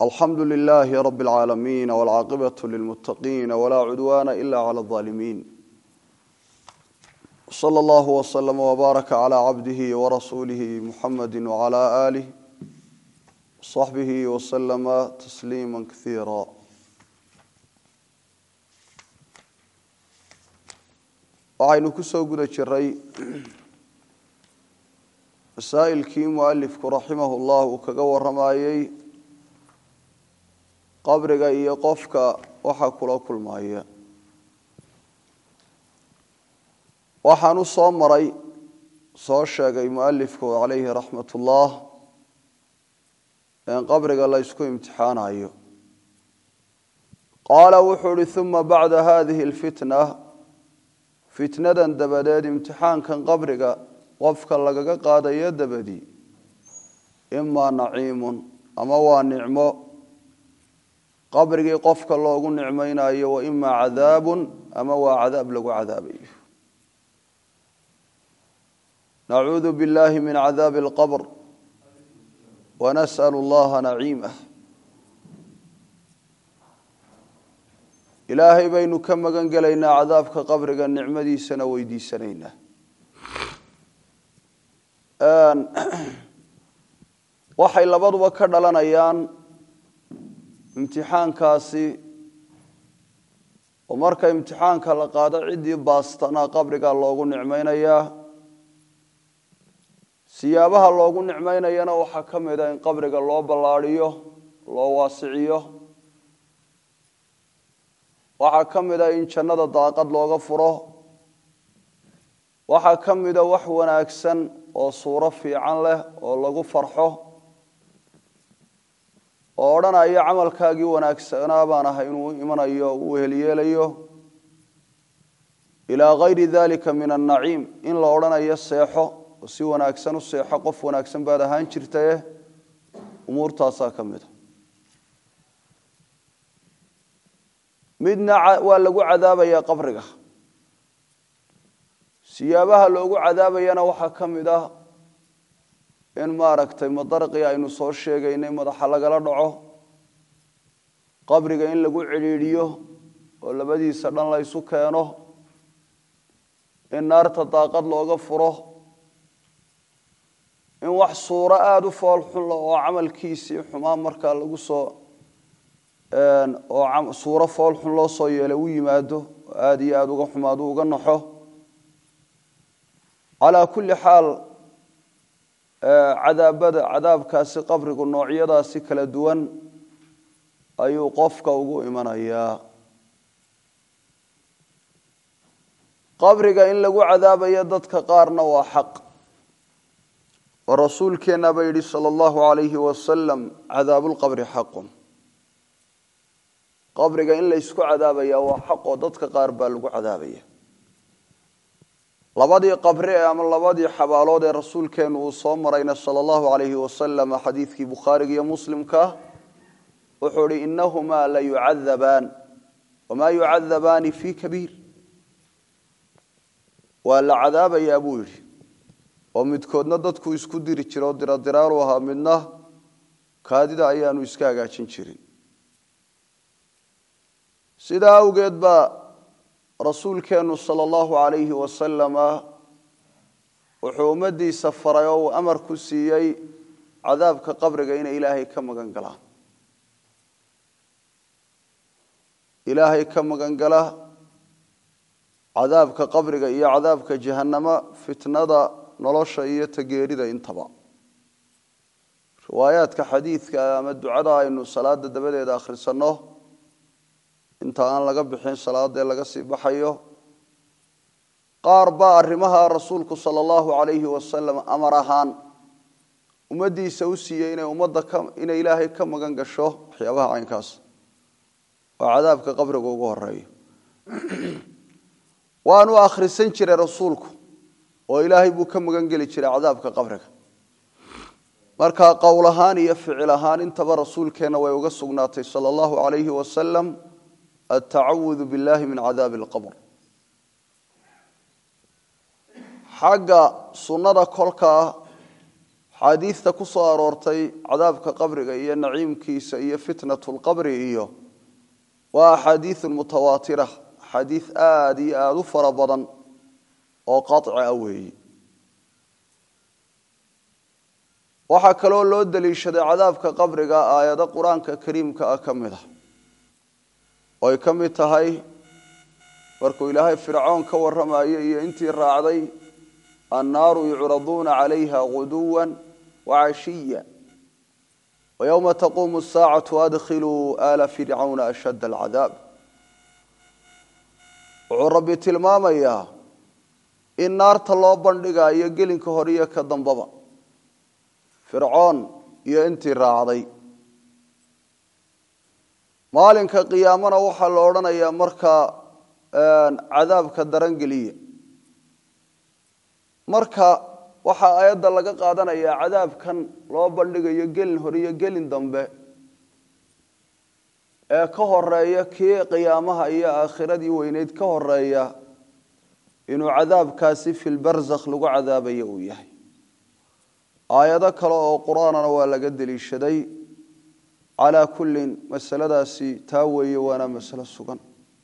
alxamdu lilaahi rabi اlcaalamiin wاlcaaqibaة lilmutaqiin wlaa cudwaana ila clى اظaalimiin slى اllah wslm wbaaraka clى cabdihi wrasuulihi muxamadi wclى alih wصaxbihi wslama tasliima kaiira waxaynu ku soo guda jiray masaa'ilkii mualifku raximah llah uu kaga waramayey qabriga iyo qofka waxa kula kulmaya waxaan u soo maray soo sheegay mualifku calayhi raxmat ullah in qabriga la ysku imtixaanayo qaala wuxuu uhi uma bacda hadihi alfitna fitnadan dabadeed imtixaankan qabriga qofka lagaga qaadayo dabadi imaa naciimun ama waa nicmo qabrigii qofka loogu nicmaynayo wa imaa cadaabun ama waa cadaab lagu cadaabayo nacuudu billahi min cadaabi alqabr wanas'al allaha naciimah ilaahay baynu ka magan gelaynaa cadaabka qabriga nicmadiisana weydiisanaynaa waxay labaduba ka dhalanayaan imtixaankaasi oo marka imtixaanka la qaado ciddii baastana qabriga loogu nicmaynayaa siyaabaha loogu nicmaynayana waxaa ka mid a in qabriga loo ballaadhiyo loo waasiciyo waxaa ka mid a in jannada daaqad looga furo waxaa ka mida wax wanaagsan oo suuro fiican leh oo lagu farxo oo odhanaya camalkaagii wanaagsanaa baan ahay inuu imanayo uu helyeelayo ilaa kayri dalika min annaciim in la odhanayo seexo oo si wanaagsan u seexo qof wanaagsan baad ahaan jirtaye umuurtaasaa ka mida midna waa lagu cadaabayaa qabriga siyaabaha loogu cadaabayana waxaa ka mid ah in maaragtay madarqii aynu soo sheegaynay madaxa lagala dhaco qabriga in lagu cidhiidhiyo oo labadiisa dhan la ysu keeno in naarta daaqad looga furo in wax suuro aada u fool xunla oo camalkiisii xumaan markaa lagu soo oo suuro fool xun loo soo yeelay u yimaado oo aada iyo aada uga xumaado uga naxo calaa kulli xaal cadaabada cadaabkaasi qabrigu noocyadaasi kala duwan ayuu qofka ugu imanayaa qabriga in lagu cadaabayo dadka qaarna waa xaq oo rasuulkeenna ba yidhi sala allahu alayhi wasalam cadaabulqabri xaqun qabriga in la ysku cadaabaya waa xaq oo dadka qaar baa lagu cadaabaya labadii qabri ee ama labadii xabaalood ee rasuulkeennu uu soo marayna sala allahu alayhi wasalam xadiidkii bukhaariga iyo muslimka wuxuu ihi inahumaa la yucadabaan wamaa yucadabaani fii kabiir waa la cadaabayaa buu yidhi oo midkoodna dadku isku diri jira oo diradiraalu ahaa midna kaadida ayaanu iska hagaajin jirin sidaa awgeed baa rasuulkeennu sala allahu alayhi wasalama wuxuu ummadiisa faray oo uu amar ku siiyey cadaabka qabriga inay ilaahay ka magan galaan ilaahay ka magan gala cadaabka qabriga iyo cadaabka jahannama fitnada nolosha iyo tageerida intaba riwaayaadka xadiidka ama ducada aynu salaada dabadeeda akhrisanno inta aan laga bixin salaadee laga sii baxayo qaar baa arrimaha rasuulku sala allahu alayhi wasalam amar ahaan ummaddiisa u siiyey inay ummadda inay ilaahay ka magan gasho waxyaabaha caynkaas oo cadaabka qabriga ugu horeeyo waanu akhrisan jiray rasuulku oo ilaahay buu ka magan geli jiray cadaabka qabriga marka qowl ahaan iyo ficil ahaan intaba rasuulkeenna way uga sugnaatay sala allahu alayhi wasalam altacawudu billahi min cadaabi alqabr xagga sunnada kolkaa axaadiidta ku soo aroortay cadaabka qabriga iyo naciimkiisa iyo fitnatu lqabri iyo waa axaadiiu mutawaatira axaadiid aada iyo aada u fara badan oo qaci ah weeyi waxaa kaloo loo daliishaday cadaabka qabriga aayado qur-aanka kariimka ah ka mid ah oo ay ka mid tahay markuu ilaahay fircoon ka warramayo iyo intii raacday annaaru yucraduuna calayha guduwa wacashiya wayowma taquumu asaacatu adkhiluu aala fircawna ashadda alcadaab wuxuu rabbi tilmaamayaa in naarta loo bandhigayo gelinka hore iyo ka dambaba fircoon iyo intii raacday maalinka qiyaamana waxaa la odhanayaa markaa cadaabka darangeliya marka waxaa aayadda laga qaadanayaa cadaabkan loo bandhigayo gelin hore iyo gelin dambe ee ka horeeya kii qiyaamaha iyo aakhiradii weyneyd ka horeeya inuu cadaabkaasi filbarzakh lagu cadaabayo uu yahay aayado kale oo qur-aanana waa laga deliishaday calaa kullin masaladaasi taa weeye waana masalo sugan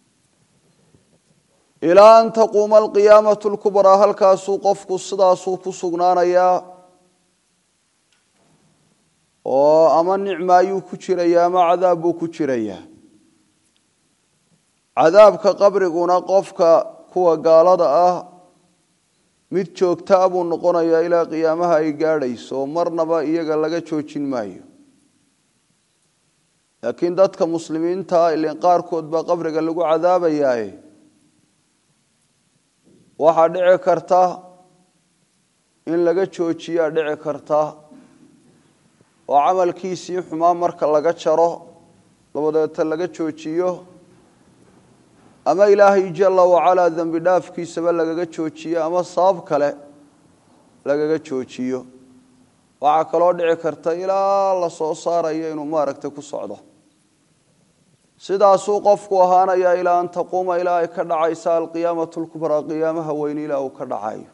ilaa an taquuma alqiyaamatu lkubraa halkaasuu qofku sidaasuu ku sugnaanayaa oo ama nicma ayuu ku jirayaa ama cadaab buu ku jirayaa cadaabka qabriguna qofka kuwa gaalada ah mid joogtaa buu noqonayaa ilaa qiyaamaha ay gaadhayso marnaba iyaga laga joojin maayo laakiin dadka muslimiinta ilin qaarkood baa qabriga lagu cadaabayaaye waxaa dhici karta in laga joojiyaa dhici karta oo camalkiisii xumaa marka laga jaro dabadeeta laga joojiyo ama ilaahay jala wacalaa dembi dhaafkiisaba lagaga joojiyo ama sabab kale lagaga joojiyo waxaa kaloo dhici karta ilaa la soo saarayo inuu maaragtay ku socdo sidaasuu qofku ahaanayaa ilaa an taquuma ilaa ay ka dhacaysa alqiyaamatu lkubraa qiyaamaha weyne ilaa uu ka dhacayo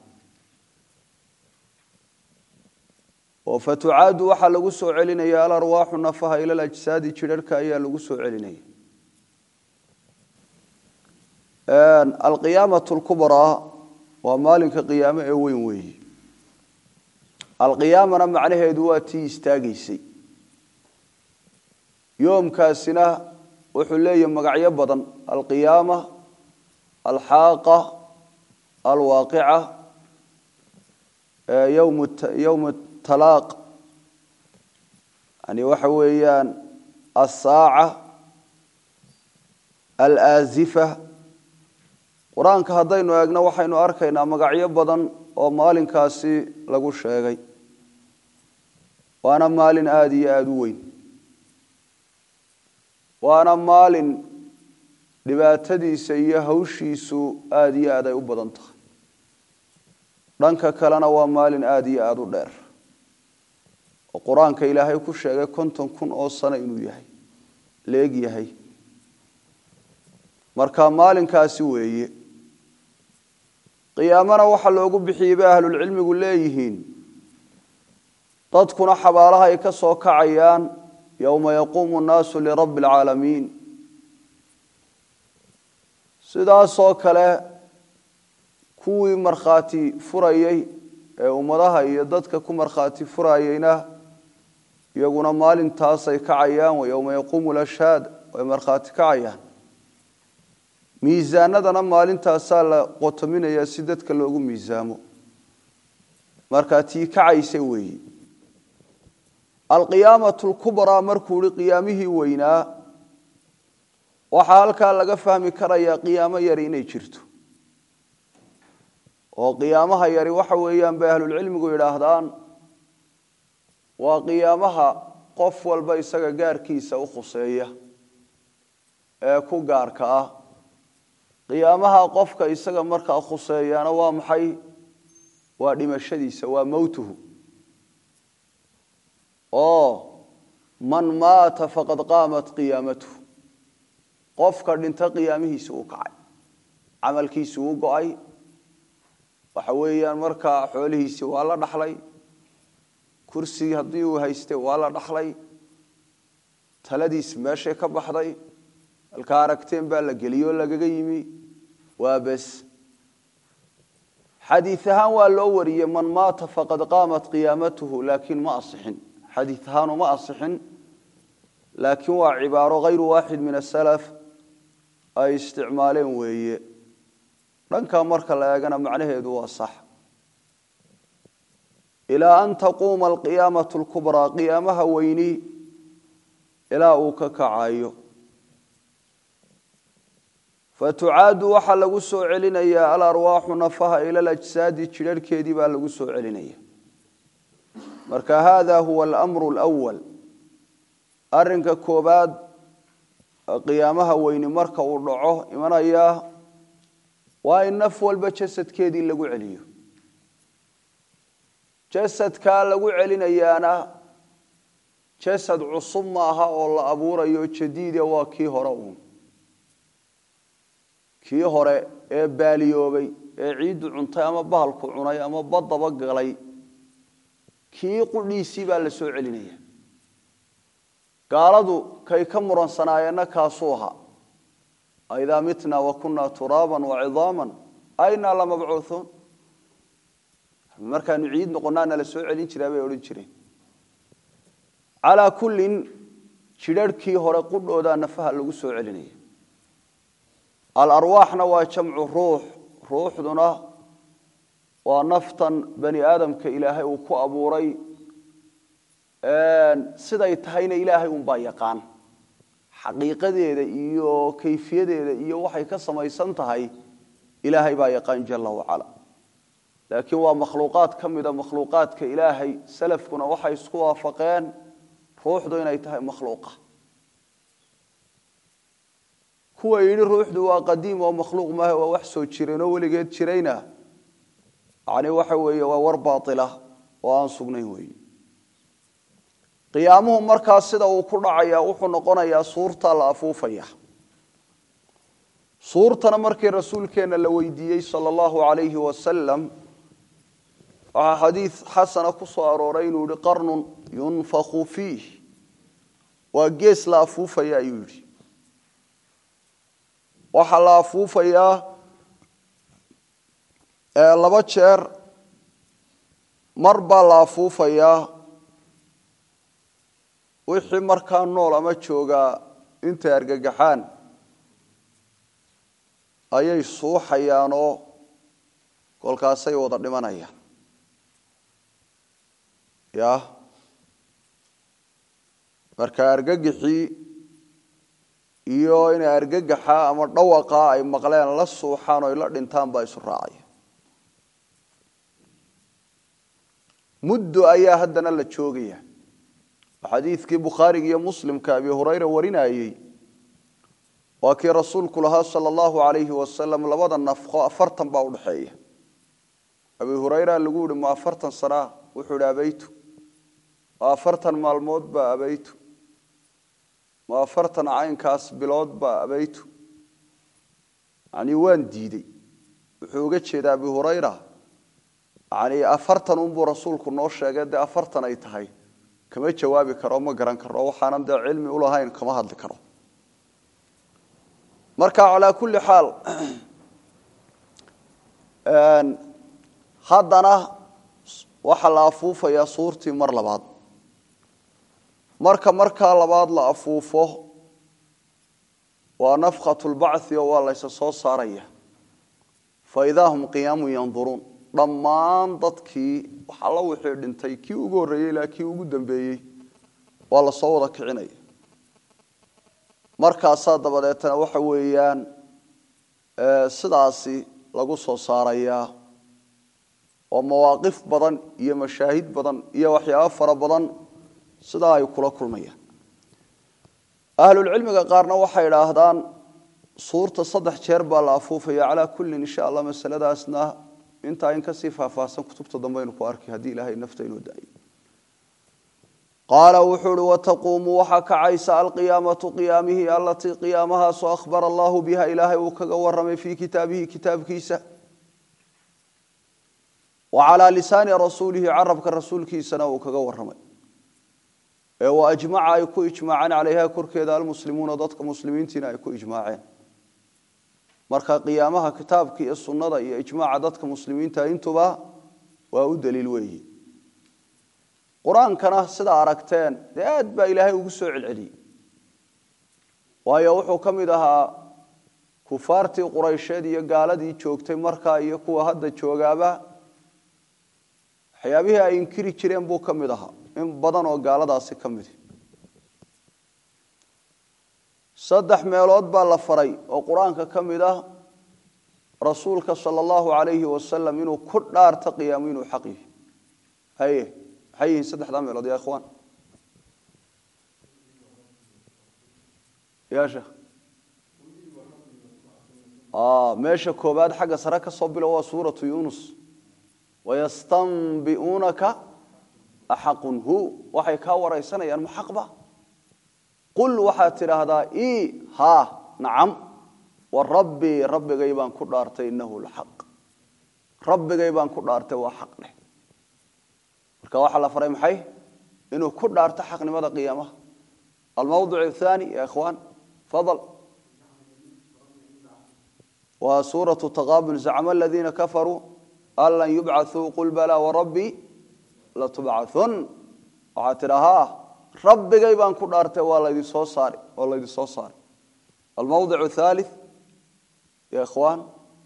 oo fatucaadu waxaa lagu soo celinaya alarwaaxu nafaha ila lajsaadi jidharhka ayaa lagu soo celinaya alqiyaamatu lkubraa waa maalinka qiyaamo ee weyn weeye alqiyaamana macnaheedu waa tii istaagaysay yoomkaasina wuxuu leeyahy magacyo badan alqiyaama alxaaqa alwaaqica yowm talaaq yani waxa weeyaan asaaca alaazifa qur-aanka haddaynu eegno waxaynu arkaynaa magacyo badan oo maalinkaasi lagu sheegay waana maalin aada iyo aada u weyn waana maalin dhibaatadiisa iyo hawshiisu aada iyo aad ay u badan tahay dhanka kalena waa maalin aada iyo aada u dheer oo qur-aanka ilaahay ku sheegay konton kun oo sano inuu yahay leeg yahay marka maalinkaasi weeye qiyaamana waxaa loogu bixiyey bay ahlulcilmigu leeyihiin dadkuna xabaalaha ay ka soo kacayaan yowma yaquumu nnaasu lirabbi alcaalamiin sidaasoo kale kuwii markhaati furayey ee ummadaha iyo dadka ku markhaati furayeyna iyaguna maalintaasay kacayaan wa yowma yaquumu lashhaad way markhaati kacayaan miisaanadana maalintaasaa la qotominayaa si dadka loogu miisaamo markaa tii kacaysa weeyi alqiyaamatu lkubraa markuu ihi qiyaamihii weynaa waxaa halkaa laga fahmi karayaa qiyaamo yari inay jirto oo qiyaamaha yari waxa weeyaan bay ahlulcilmigu yidhaahdaan waa qiyaamaha qof walba isaga gaarkiisa u khuseeya ee ku gaarka ah qiyaamaha qofka isaga markaa khuseeyaana waa maxay waa dhimashadiisa waa mowtuhu oo man maata faqad qaamat qiyaamatuhu qofka dhinta qiyaamihiisi uu kacay camalkiisi uu go-ay waxa weeyaan markaa xoolihiisii waa la dhaxlay kursigii haddii uu haystay waa la dhaxlay taladiis meeshay ka baxday halkaa aragteen baa la geliyoo lagaga yimi waa bes xadiid ahaan waa loo wariyey man maata faqad qaamat qiyaamatuhu laakiin ma asixin xadiid ahaanu ma asixin laakiin waa cibaaro hayru waaxid min asalaf ay isticmaaleen weeye dhankaa marka la eegana macnaheedu waa sax ilaa an taquuma alqiyaamatu lkubraa qiyaamaha weyni ilaa uu ka kacayo fatucaadu waxaa lagu soo celinayaa alarwaaxu nafaha ila alajsaadi jidharhkeedii baa lagu soo celinaya marka hada huwa alamru lwal arinka koobaad qiyaamaha weyni marka uu dhaco imanayaa waa in naf walba jasadkeedii lagu celiyo jasadkaa lagu celinayaana jasad cusub maaha oo la abuurayo jadiide waa kii hore uun kii hore ee baaliyoobay ee ciiddu cuntay ama bahalku cunay ama badaba galay kii qudhiisii baa la soo celinaya gaaladu kay ka muransanaayeenna kaasuu ahaa aidaa mitna wa kunaa turaaban wa cidaaman aynaa lamabcuuhuun markaanu ciid noqonaana la soo celin jiraa bay odhan jireen calaa kullin jidharhkii hore qudhoodaa nafaha lagu soo celinaya alarwaaxna waa jamcu ruux ruuxduna waa naftan bani aadamka ilaahay uu ku abuuray siday tahayna ilaahay unbaa yaqaan xaqiiqadeeda iyo kayfiyadeeda iyo waxay ka samaysan tahay ilaahay baa yaqaan jala wacala laakiin waa makhluuqaad ka mida makhluuqaadka ilaahay salafkuna waxay isku waafaqeen ruuxdu inay tahay makhluuqa kuwa yidhi ruuxdu waa qadiim oo makhluuq maaha waa wax soo jireenoo weligeed jirayna yani waxa weeye waa war baatila oo aan sugnayn weeye qiyaamuhu markaas sida uu ku dhacaya wuxuu noqonayaa suurta la afuufaya suurtana markii rasuulkeenna la weydiiyey sala allahu alayhi wasalam waxaa xadiid xasana ku soo arooray inuu yihi qarnun yunfaku fiih waa gees la afuufaya ayuu yidhi waxaa la afuufayaa laba jeer mar baa la afuufayaa wixii markaa nool ama joogaa intay argagaxaan ayay suuxayaanoo kolkaasay wada dhimanayaan ya marka argagixii iyo inay argagaxa ama dhawaqa ay maqleen la suuxaan o ay la dhintaan baa isu raacaya muddo ayaa haddana la joogaya xadiidkii bukhaariga iyo muslimka abi hurayra warinayey waa kii rasuulku lahaa sala allahu alayhi wasalam labada nafqo afartan baa udhaxeeya abi hurayra lagu yihi ma afartan sanaa wuxuu ihi abaytu ma afartan maalmood baa abaytu ma afartan caynkaas bilood baa abaytu yani waan diidey wuxuu uga jeedaa abi hurayra yani afartan unbuu rasuulku noo sheegay dee afartan ay tahay kama jawaabi karo ma garan karo waxaanan dee cilmi ulahayn kama hadli karo marka calaa kulli xaal haddana waxaa la afuufayaa suurtii mar labaad marka markaa labaad la afuufo waa nafkhat lbachi oo waa laysa soo saaraya fa idaa hum qiyaamun yanduruun dhammaan dadkii waxalla wixii dhintay kii ugu horreeyey ilaa kii ugu dambeeyey waa la soo wada kicinaya markaasaa dabadeetana waxa weeyaan sidaasi lagu soo saarayaa oo mawaaqif badan iyo mashaahid badan iyo waxyaabo fara badan sidaa ay kula kulmayaan ahlulcilmiga qaarna waxay idhaahdaan suurta saddex jeer baa la afuufaya calaa kullin insha allah masaladaasna intaa in kasii faahfaahsan kutubta dambaynu ku arkay haddii ilaahay nafta inuu daayo qaala wuxuu uhi wataquumu waxaa kacaysa alqiyaamatu qiyaamihii alatii qiyaamahaasu akhbara allahu biha ilaahay uu kaga waramay fii kitaabihi kitaabkiisa wa calaa lisaani rasuulihi carabka rasuulkiisana uu kaga warramay ee wa ajmaca ay ku ijmaaceen calayha korkeeda almuslimuuna dadka muslimiintiina ay ku ijmaaceen marka qiyaamaha kitaabka iyo sunnada iyo ijmaaca dadka muslimiinta intuba waa u daliil weeyi qur-aankana sidaa aragteen dee aad baa ilaahay ugu soo celceliyey waayo wuxuu ka mid ahaa kufaartii quraysheed iyo gaaladii joogtay markaa iyo kuwa hadda joogaaba waxyaabihii ay inkiri jireen buu ka mid ahaa in badan oo gaaladaasi ka midi saddex meelood baa la faray oo qur-aanka ka mid ah rasuulka sala allahu calayhi wasalam inuu ku dhaarto qiyaamu inuu xaq yihi haye maxay yihiin saddexdaa meelood ya ikhwaan ya sheekh meesha koobaad xagga sare ka soo bilo waa suuratu yunus wayastanbi'uunaka axaqun hu waxay kaa waraysanayaan ma xaqba qul waxaad tidhaahdaa i ha nacam wa rabbii rabbigay baan ku dhaartay innahu laxaq rabbigay baan ku dhaartay waa xaq dheh marka waxaa la faray maxay inuu ku dhaarto xaqnimada qiyaamaha almawdic athani ya ikhwaan fadal waa suuratu taqaabun zacma aladiina kafaruu an lan yubcaثuu qul balaa warabbii latubcaثun waxaad tidhahaa rabbigay baan ku dhaartay waa laydin soo saari waa laydin soo saaray almawdic athalith ya ikhwaan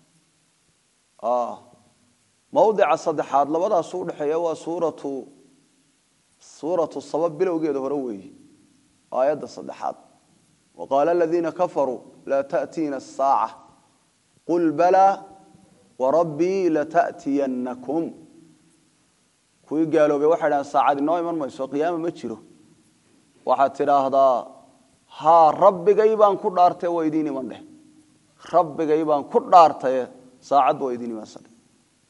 mawdica saddexaad labadaasu udhexeeya waa suuratu suuratu saba bilowgeeda hore weeyi aayadda saddexaad waqaala aladiina kafaruu laa taأtiina الsaaca qul balaa warabbii lata'tiyannakum kuwii gaaloobay waxay dhahaan saacad inoo iman mayso qiyaama ma jiro waxaad tidhaahdaa haa rabbigay baan ku dhaartay waa idiin iman dheh rabbigay baan ku dhaartaye saacadba waa idiin imansan dheh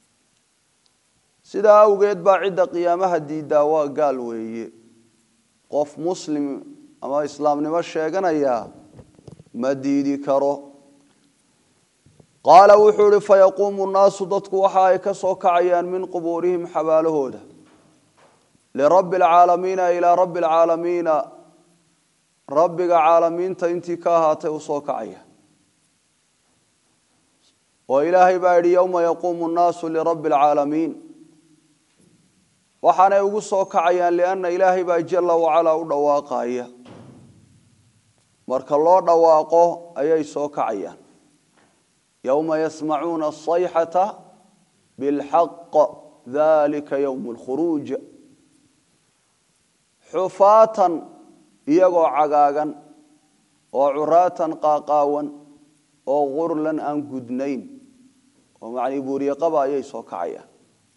sidaa awgeed baa cidda qiyaamaha diiddaa waa gaal weeye qof muslim ama islaamnimo sheeganaya ma diidi karo qaala wuxuu ihi fayaquumu nnaasu dadku waxa ay ka soo kacayaan min qubuurihim xabaalahooda lirabbi alcaalamiina ilaa rabbi alcaalamiina rabbiga caalamiinta intii ka ahaatay u soo kacaya oo ilaahay baa yidhi yowma yaquumu nnaasu lirabbi alcaalamiin waxaanay ugu soo kacayaan lianna ilaahay baa jalla wacalaa u dhawaaqaya marka loo dhawaaqo ayay soo kacayaan yowma yasmacuuna asayxata bilxaq dalika yowmu lkhuruuj xufaatan iyagoo cagaagan oo curaatan qaaqaawan oo gurlan aan gudnayn oo macnii buuriyaqaba ayay soo kacayaan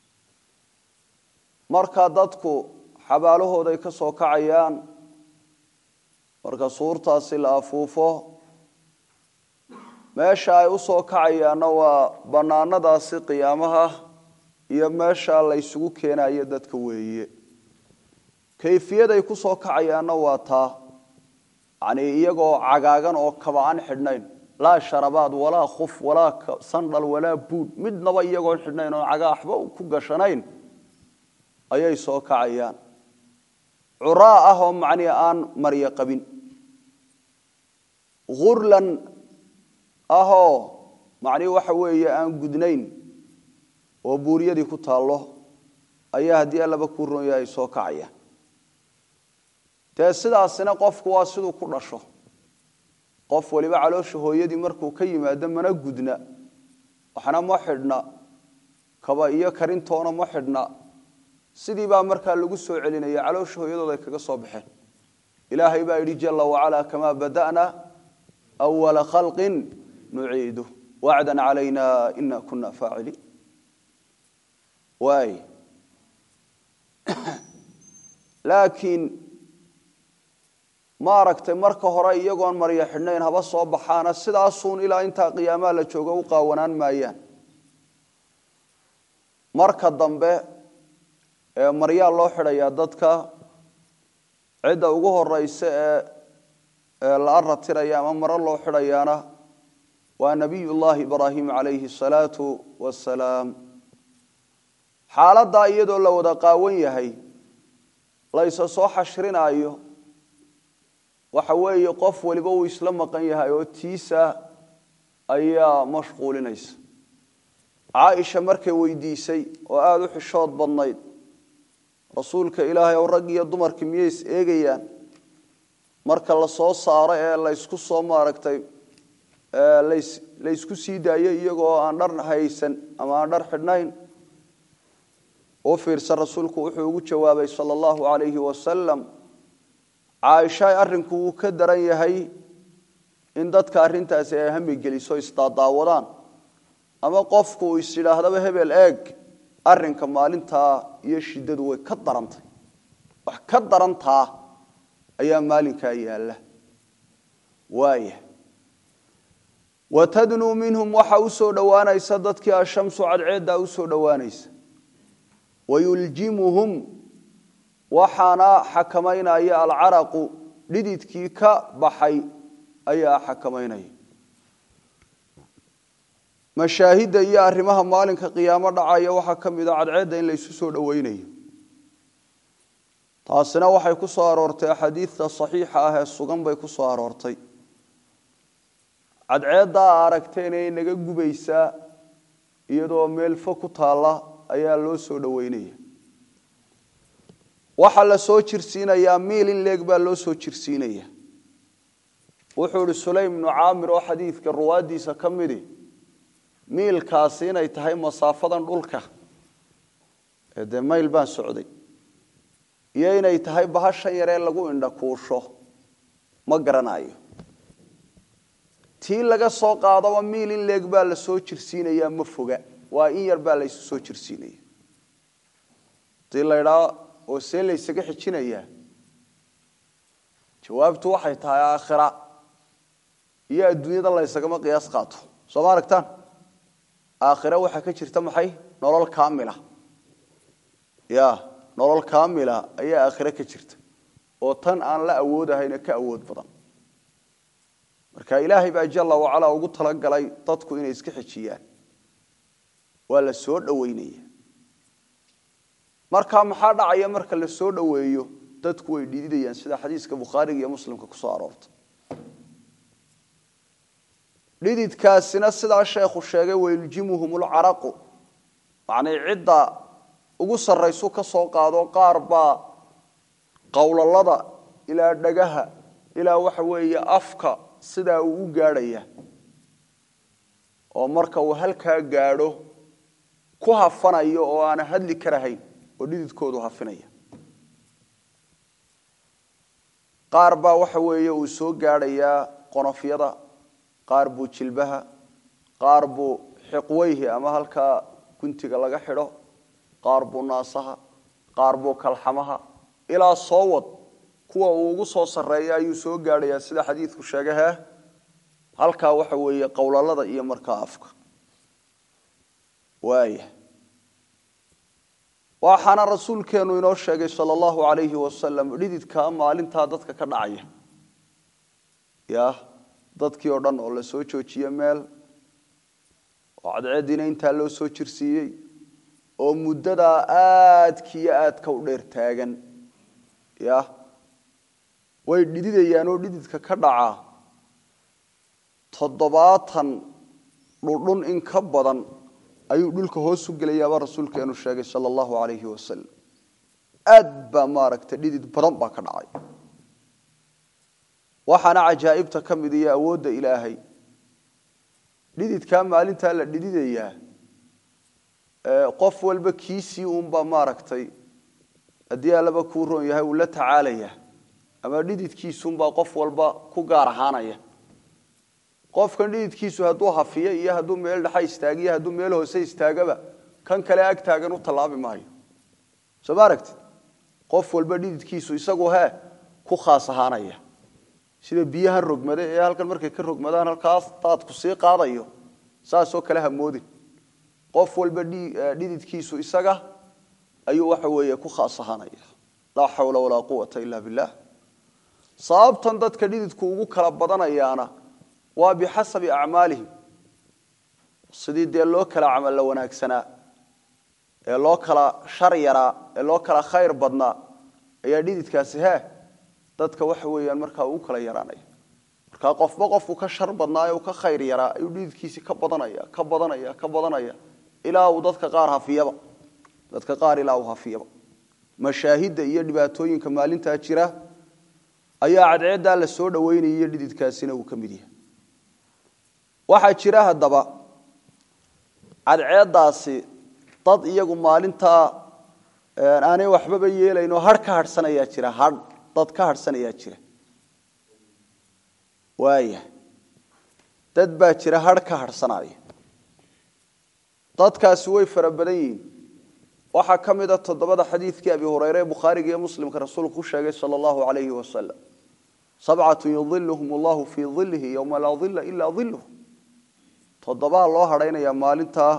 marka dadku xabaalahooday ka soo kacayaan marka suurtaasi la afuufo meesha ay u soo kacayaanna waa bannaanadaasi qiyaamaha iyo meesha la ysugu keenayo dadka weeye kayfiyaday ku soo kacayaanna waa taa yacnii iyagoo cagaagan oo kaba aan xidhnayn laa sharabaad walaa khuf walaa sandhal walaa buud midnaba iyagoon xidhnayn oon cagaa waxba ku gashanayn ayay soo kacayaan curaa ah oo macnii aan maryo qabin hurlan ahoo macnii waxa weeye aan gudnayn oo buuriyadii ku taallo ayaa haddii allaba kuu roon yahay soo kacayaan dee sidaasina qofku waa siduu ku dhasho qof waliba caloosha hooyadii markuu ka yimaado mana gudna waxna ma xidhna kaba iyo karintoona ma xidhna sidii baa markaa lagu soo celinaya caloosha hooyadooda ay kaga soo baxeen ilaahay baa yidhi jala wacalaa kamaa bada'na awala khalqin nuciidu wacdan calayna ina kuna faaciliin waay laakiin ma aragtay marka hore iyagoon maryo xidhnayn haba soo baxaana sidaasuun ilaa intaa qiyaamaha la joogo u qaawanaan maayaan marka dambe ee maryaa loo xidhayaa dadka cidda ugu horeysa ee la aratiraya ama maro loo xidhayaana waa nabiy llahi ibraahim calayhi asalaatu wasalaam xaaladdaa iyadoo la wada qaawan yahay la ysa soo xashrinaayo waxa weeye qof waliba uu isla maqan yahay oo tiisa ayaa mashquulinaysa caaisha markay weydiisay oo aada u xishood badnayd rasuulka ilaahay ow rag iyo dumarki miyay is eegayaan marka la soo saaro ee laysku soo maaragtay laysku sii daayo iyagoo aan dhar haysan ama aan dhar xidhnayn u fiirsan rasuulku wuxuu ugu jawaabay sala allahu calayhi wasalam caaisha arrinku wuu ka daran yahay in dadka arrintaasi ay hami geliso isdaadaawadaan ama qofku uu is yidhaahdaba hebel eeg arrinka maalintaa iyo shiddadu way ka darantay wax ka darantaa ayaa maalinkaa yaalla waaya watadnuu minhum waxa u soo dhowaanaysa dadkii ashamsu cadceeddaa u soo dhowaanaysa wayuljimuhum waxaana xakamaynaya alcaraqu dhididkii ka baxay ayaa xakamaynaya mashaahidda iyo arrimaha maalinka qiyaamo dhacaya waxaa ka mid a cadceedda in laysu soo dhoweynayo taasina waxay ku soo aroortay axaadiidta saxiixa ah ee sugan bay ku soo aroortay cadceeddaa aragteen ee naga gubaysaa iyadoo meel fo ku taalla ayaa loo soo dhoweynaya waxaa la soo jirsiinayaa miil in leeg baa loo soo jirsiinaya wuxuu ihi sulaym ibnu caamir oo xadiidka ruwaaddiisa ka midi miilkaasi inay tahay masaafadan dhulka ee dee mayl baan socday iyo inay tahay bahashan yaree lagu indhakuusho ma garanayo tii laga soo qaadaba miil in leeg baa la soo jirsiinayaa ma foga waa in yar baa laysu soo jirsiinaya hadii la ydhaa oo see laysaga xijinayaa jawaabtu waxay tahay aakhira iyo adduunyada laysagama qiyaas qaato soo ma aragtaan aakhira waxaa ka jirta maxay nolol kaamila ya nolol kaamila ayaa aakhire ka jirta oo tan aan la awoodahayna ka awood badan marka ilaahay baa jalla wacalaa ugu talagalay dadku inay iska xejiyaan waa la soo dhoweynaya marka maxaa dhacaya marka la soo dhoweeyo dadku way dhididayaan sida xadiiska bukhaariga iyo muslimka ku soo aroortay dhididkaasina sidaa sheekhu sheegay wayuljimuhum lcaraqu macnay cidda ugu sarraysu ka soo qaado qaar baa qowlalada ilaa dhagaha ilaa waxa weeye afka sidaa uu u gaadhaya oo marka uu halkaa gaadho ku hafanayo oo aana hadli karahayn oo dhididkoodu hafinaya qaar baa waxa weeye uu soo gaadhayaa qonofyada qaar buu jilbaha qaar buu xiqweyhi ama halkaa guntiga laga xidho qaar buu naasaha qaar buu kalxamaha ilaa soo wad kuwa uu ugu soo sarreeya ayuu soo gaadhayaa sida xadiidku sheegay hee halkaa waxa weeye qowlalada iyo markaa afka waaya waxaana rasuulkeenu inoo sheegay sala allahu calayhi wasalam dhididkaa maalintaa dadka ka dhacaya ya dadkii oo dhan oo la soo joojiye meel oo cadceediina intaa loo soo jirsiiyey oo muddadaa aadkiiyo aadka u dheer taagan ya way dhididayaan oo dhididka ka dhacaa toddobaatan dhudhun in ka badan ayuu dhulka hoos u gelayaaba rasuulkeenu sheegay sala allahu calayhi wasalam aad baa maaragtay dhidid badan baa ka dhacay waxaana cajaa'ibta ka mid iyo awoodda ilaahay dhididkaa maalintaa la dhididayaa qof walba kiisii uunbaa maaragtay haddii allaba kuu roon yahay uu la tacaalaya ama dhididkiisuunbaa qof walba ku gaar ahaanaya qofkan dhididkiisu hadduu hafiyo iyo hadduu meel dhexa istaagiyo hadduu meel hoose istaagaba kan kale ag taagan u tallaabi maayo soo ma aragtid qof walba dhididkiisu isagu hee ku khaas ahaanaya sida biyahan rogmade ee halkan markay ka rogmadaan halkaas daadku sii qaadayo saasoo kale hamoodin qof walba dhididkiisu isaga ayuu waxa weeye ku khaas ahaanaya laa xawla walaa quwata ila billah sababtan dadka dhididku ugu kala badanayaana waa bixasabi acmaalihim sidii dee loo kala camalla wanaagsanaa ee loo kala shar yaraa ee loo kala khayr badnaa ayaa dhididkaasi he dadka waxa weeyaan markaa uu kala yaraanaya markaa qofba qofku ka shar badnaayo uu ka khayr yaraa ayuu dhididkiisi ka badanaya ka badanaya ka badanaya ilaa uu dadka qaar hafiyaba dadka qaar ilaa uu hafiyaba mashaahidda iyo dhibaatooyinka maalintaa jira ayaa cadceeddaa la soo dhaweynaya iyo dhididkaasina uu ka mid yahay waxaa jira haddaba cadceeddaasi dad iyagu maalintaa aanay waxbaba yeelayn oo hadh ka hadhsanayaa jira hadh dad ka hadhsanayaa jira waaya dad baa jira hadh ka hadhsanaya dadkaasi way fara badan yihiin waxaa ka mid a toddobada xadiidkii abi hureyre ee bukhaariga iyo muslimka rasuulku ku sheegay sala allahu calayhi wasalam sabcatu yudiluhum allahu fii dilihi yowma laa dila ilaa diluh toddobaa loo hadhaynayaa maalintaa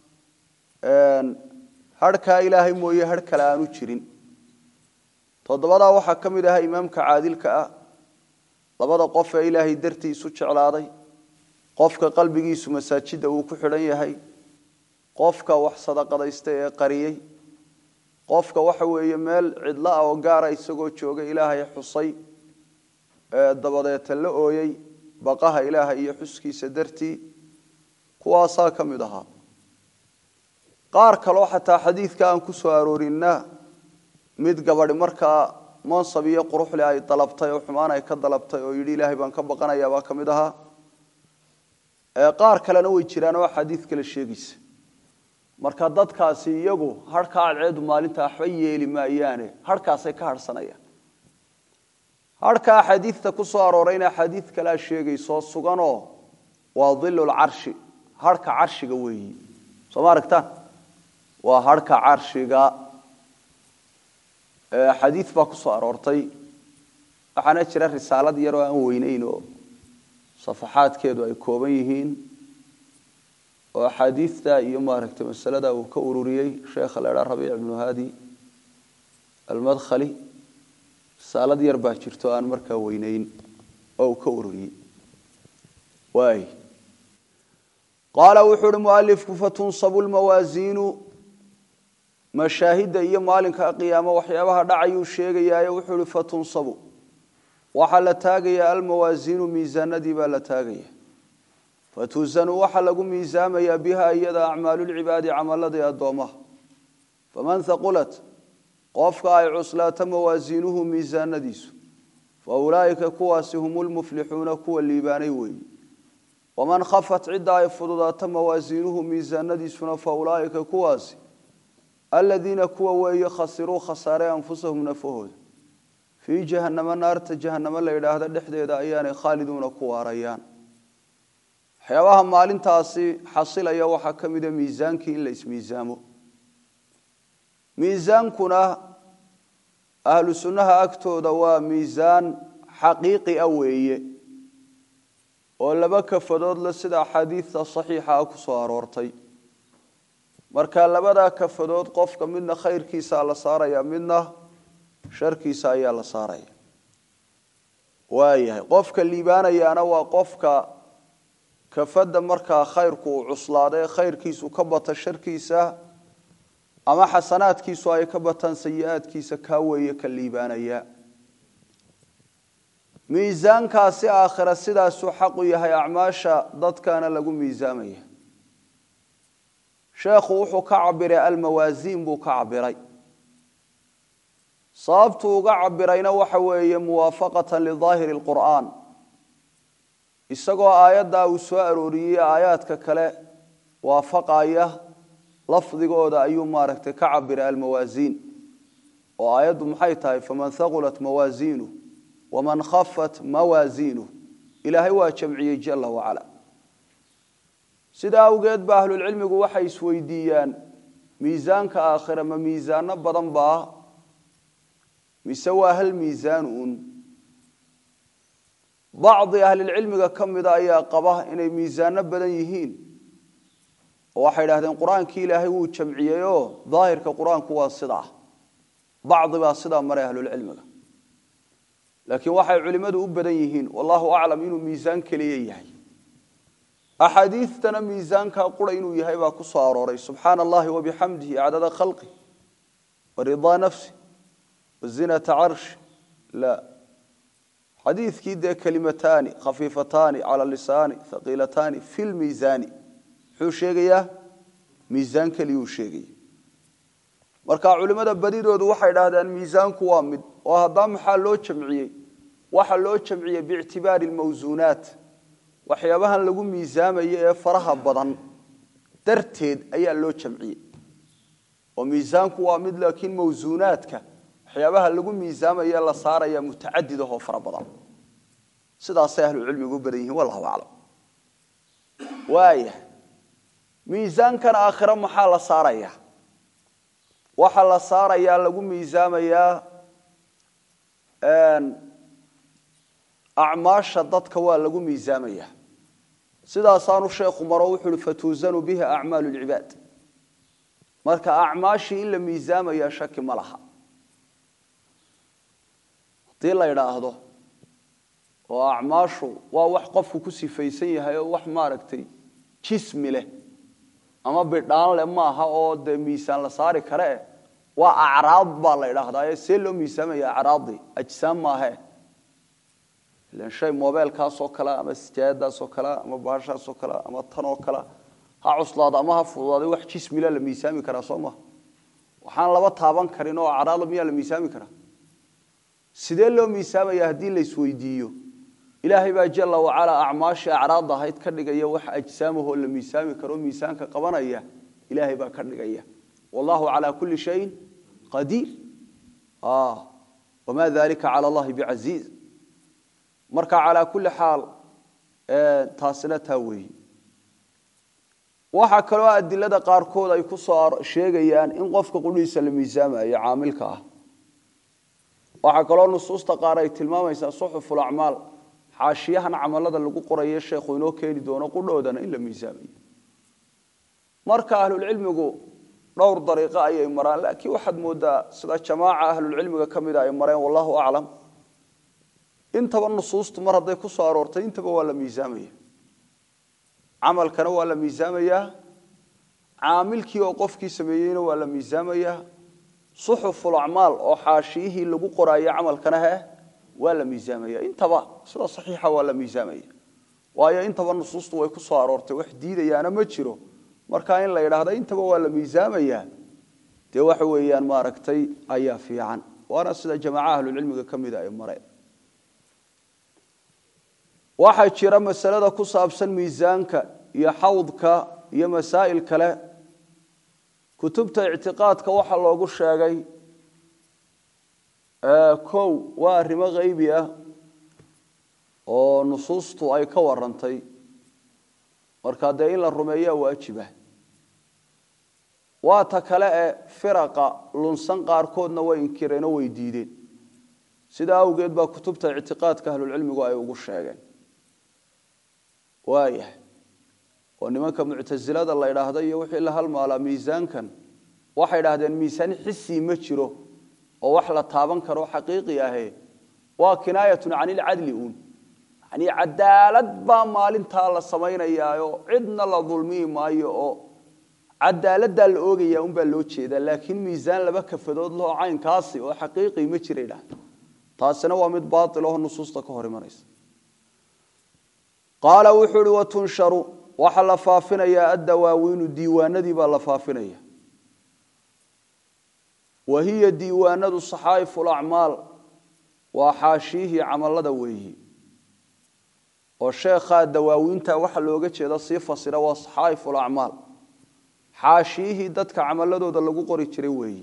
hadhkaa ilaahay mooye hadh kale aanu jirin toddobadaa waxaa ka mid ahaa imaamka caadilka ah labada qof ee ilaahay dartii isu jeclaaday qofka qalbigiisu masaajidda uu ku xidhan yahay qofka wax sadaqadaysta ee qariyey qofka waxa weeye meel cidla ah oo gaara isagoo jooga ilaahay xusay dabadeeta la ooyey baqaha ilaahay iyo xuskiisa dartii kuwaasaa ka mid ahaa qaar kaloo xataa xadiidka aan ku soo aroorinna mid gabadhi markaa mansab iyo quruxle ay dalabtay oo xumaan ay ka dalabtay oo yidhi ilaahay baan ka baqanayaa baa ka mid ahaa qaar kalena way jiraan oo xadiid kale sheegaysa marka dadkaasi iyagu hadhkaa cadceedu maalinta waxba yeeli maayaane hadhkaasay ka hadhsanayaan hadhka axaadiidta ku soo aroorayna axaadiid kalea sheegaysoo suganoo waa dilulcarshi hadhka carshiga weeyi soo ma aragtaan waa hadhka carshiga xadiid baa ku soo aroortay waxaana jira risaalad yaroo aan weynayn oo safaxaadkeedu ay kooban yihiin oo axaadiidta iyo maaragtay masalada uu ka ururiyey sheekha la idhaa rabiic ibnu haadi almadkhali risaalad yar baa jirto aan markaa weynayn oo uu ka ururiyey waay qaala wuxuu uhi mualifku fatunsabu lmawaasiinu mashaahidda iyo maalinka qiyaamo waxyaabaha dhacayuu sheegayaayo wuxuu uhi fatunsabu waxaa la taagayaa almawaasiinu miisaanadii baa la taagaya fatuzanu waxaa lagu miisaamayaa biha iyada acmaalulcibaadi camaladii addoomaha faman haqulat qofka ay cuslaato mawaasiinuhu miisaanadiisu fa ulaa'ika kuwaasi hum lmuflixuuna kuwa liibaanay weeyi waman khafat cidda ay fududaato mawaasiinuhu miisaanadiisuna fa ulaa'ika kuwaasi aladiina kuwa weeye khasiruu khasaare anfusahum nafahooda fii jahannama naarta jahannamo la yidhaahda dhexdeeda ayaanay khaaliduuna ku waarayaan waxyaabaha maalintaasi xasilaya waxaa ka mida miisaankii in la ismiisaamo miisaankuna ahlu sunnaha agtooda waa miisaan xaqiiqi a weeye oo laba kafadood le sida axaadiidta saxiixa ah ku soo aroortay marka labadaa kafadood qofka midna khayrkiisaa la saaraya midna sharkiisa ayaa la saaraya waayahay qofka liibaanayaana waa qofka kafadda markaa khayrku uu cuslaada ee khayrkiisu ka bata sharkiisa ama xasanaadkiisu ay ka bataan sayi-aadkiisa kaa weeye ka liibaanaya miisaankaasi aakhira sidaasuu xaqu yahay acmaasha dadkana lagu miisaamaya sheekhu wuxuu ka cabiray almawaasiin buu ka cabiray sababtuu uga cabirayna waxa weeye muwaafaqatan lidaahiri lqur'aan isagoo aayaddaa uu soo arooriyey aayaadka kale waafaqaya lafdigooda ayuu maaragtay ka cabiray almawaasiin oo aayaddu maxay tahay faman haqulat mawaasiinu waman khafat mawaasiinu ilaahay waa jamciyey jala wacala sidaa awgeed ba ahlulcilmigu waxay isweydiiyaan miisaanka aakhira ma miisaano badan baa mise waa hal miisaan uun bacdi ahlilcilmiga ka mida ayaa qaba inay miisaano badan yihiin oo waxay idhahdeen qur-aankii ilaahay wuu jamciyey oo daahirka qur-aanku waa sidaa bacdi baa sidaa maray ahlulcilmiga laakiin waxay culimmadu u badan yihiin wallahu aclam inuu miisaan keliya yahay axaadiidtana miisaankaa qura inuu yahay baa ku soo arooray subxaana allahi wabixamdihi cadada khalqi waridaa nafsi wazinata carshi la xadiidkii dee kelimataani khafiifataani cala lisaani haqiilataani fi lmiisaani muxuu sheegayaa miisaan keliyuu sheegaya marka culimmada badidoodu waxay dhahdeen miisaanku waa mid oo haddaa maxaa loo jamciyey waxa loo jamciyey biictibaari lmawsuunaat waxyaabahan lagu miisaamayo ee faraha badan darteed ayaa loo jamciyey oo miisaanku waa mid laakiin mawsuunaadka waxyaabaha lagu miisaamaye la saaraya mutacadid ahoo fara badan sidaasay ahlucilmigu u badan yihiin wallahu aclam waaya miisaankan aakhiro maxaa la saarayaa waxaa la saarayaa lagu miisaamayaa acmaasha dadka waa lagu miisaamaya sidaasaanu sheekhu maro wuxu uhi fatuusanu biha acmaalu lcibaad marka acmaashii in la miisaamaya shaki ma laha haddii la idhaahdo oo acmaashu waa wax qofku ku sifaysan yahay oo wax maaragtay jismi leh ama bidhaan leh maaha oo dee miisaan la saari karee waa acraad baa la idhaahdaa see loo miisaamaya acraadii ajsaam maahe ilan shay mobeelkaasoo kale ama sijaayadaasoo kale ama bahashaasoo kale ama tanoo kale ha cuslaado ama ha fududaaday wax jismila la miisaami karaa soo maha waxaan laba taaban karin oo acraada miyaa la miisaami karaa sidee loo miisaamaya haddii la isweydiiyo ilaahay baa jala wacalaa acmaashii acraad ahayd ka dhigaya wax ajsaamahoo la miisaami karo miisaanka qabanaya ilaahay baa ka dhigaya wallahu calaa kulli shayin qadiir wamaa dalika cala allahi bicasiiz marka calaa kulli xaal taasina taa weeyi waxaa kaloo adilada qaarkood ay ku soo sheegayaan in qofka qudhiisa la miisaamayo caamilka ah waxaa kaloo nusuusta qaar ay tilmaamaysaa suxuful acmaal xaashiyahan camalada lagu qorayo sheekhu inoo keeni doono qudhoodana in la miisaamayo marka ahlulcilmigu dhowr dariiqo ayay maraan laakiin waxaad moodaa sida jamaaca ahlulcilmiga ka mida ay mareen wallahu aclam intaba nusuustu mar hadday ku soo aroortay intaba waa la miisaamaya camalkana waa la miisaamayaa caamilkii oo qofkii sameeyeyna waa la miisaamayaa suxuful acmaal oo xaashiyihii lagu qoraayo camalkana he waa la miisaamaya intaba sida saxiixa waa la miisaamaya waayo intaba nusuustu way ku soo aroortay wax diidayaana ma jiro marka in la yidhaahda intaba waa la miisaamayaa dee waxa weeyaan maaragtay ayaa fiican waana sida jamaaca ahlulcilmiga ka mida ay mareen waxaa jira masalada ku saabsan miisaanka iyo xawdka iyo masaa'il kale kutubta ictiqaadka waxaa loogu sheegay kow waa arrimo haybi ah oo nusuustu ay ka warantay markaa dee in la rumeeyaa waajiba waa ta kale ee firaqa lunsan qaarkoodna way inkireenoo way diideen sidaa awgeed baa kutubta ictiqaadka ahlulcilmigu ay ugu sheegeen waayahay oo nimanka muctasilada la idhaahda iyo wixii la halmaalaa miisaankan waxay idhahdeen miisaan xisii ma jiro oo wax la taaban karo xaqiiqi ahe waa kinaayatun can ilcadli uun yani cadaalad baa maalintaa la samaynayaayo cidna la dulmiyi maayo oo cadaaladdaa la oogaya unbaa loo jeedaa laakiin miisaan laba kafadood laho caynkaasi oo xaqiiqi ma jira idhahda taasina waa mid baail aho nusuusta ka hor imanaysa qaala wuxuu uhi watunsharu waxaa la faafinayaa addawaawiinu diiwaanadii baa la faafinaya wa hiya diiwaanadu saxaa'ifu lacmaal waa xaashiyihii camalada weeyi oo sheekhaa dawaawiinta waxa looga jeeda sii fasira waa saxaa'ifu lacmaal xaashiyihii dadka camaladooda lagu qori jiray weeyi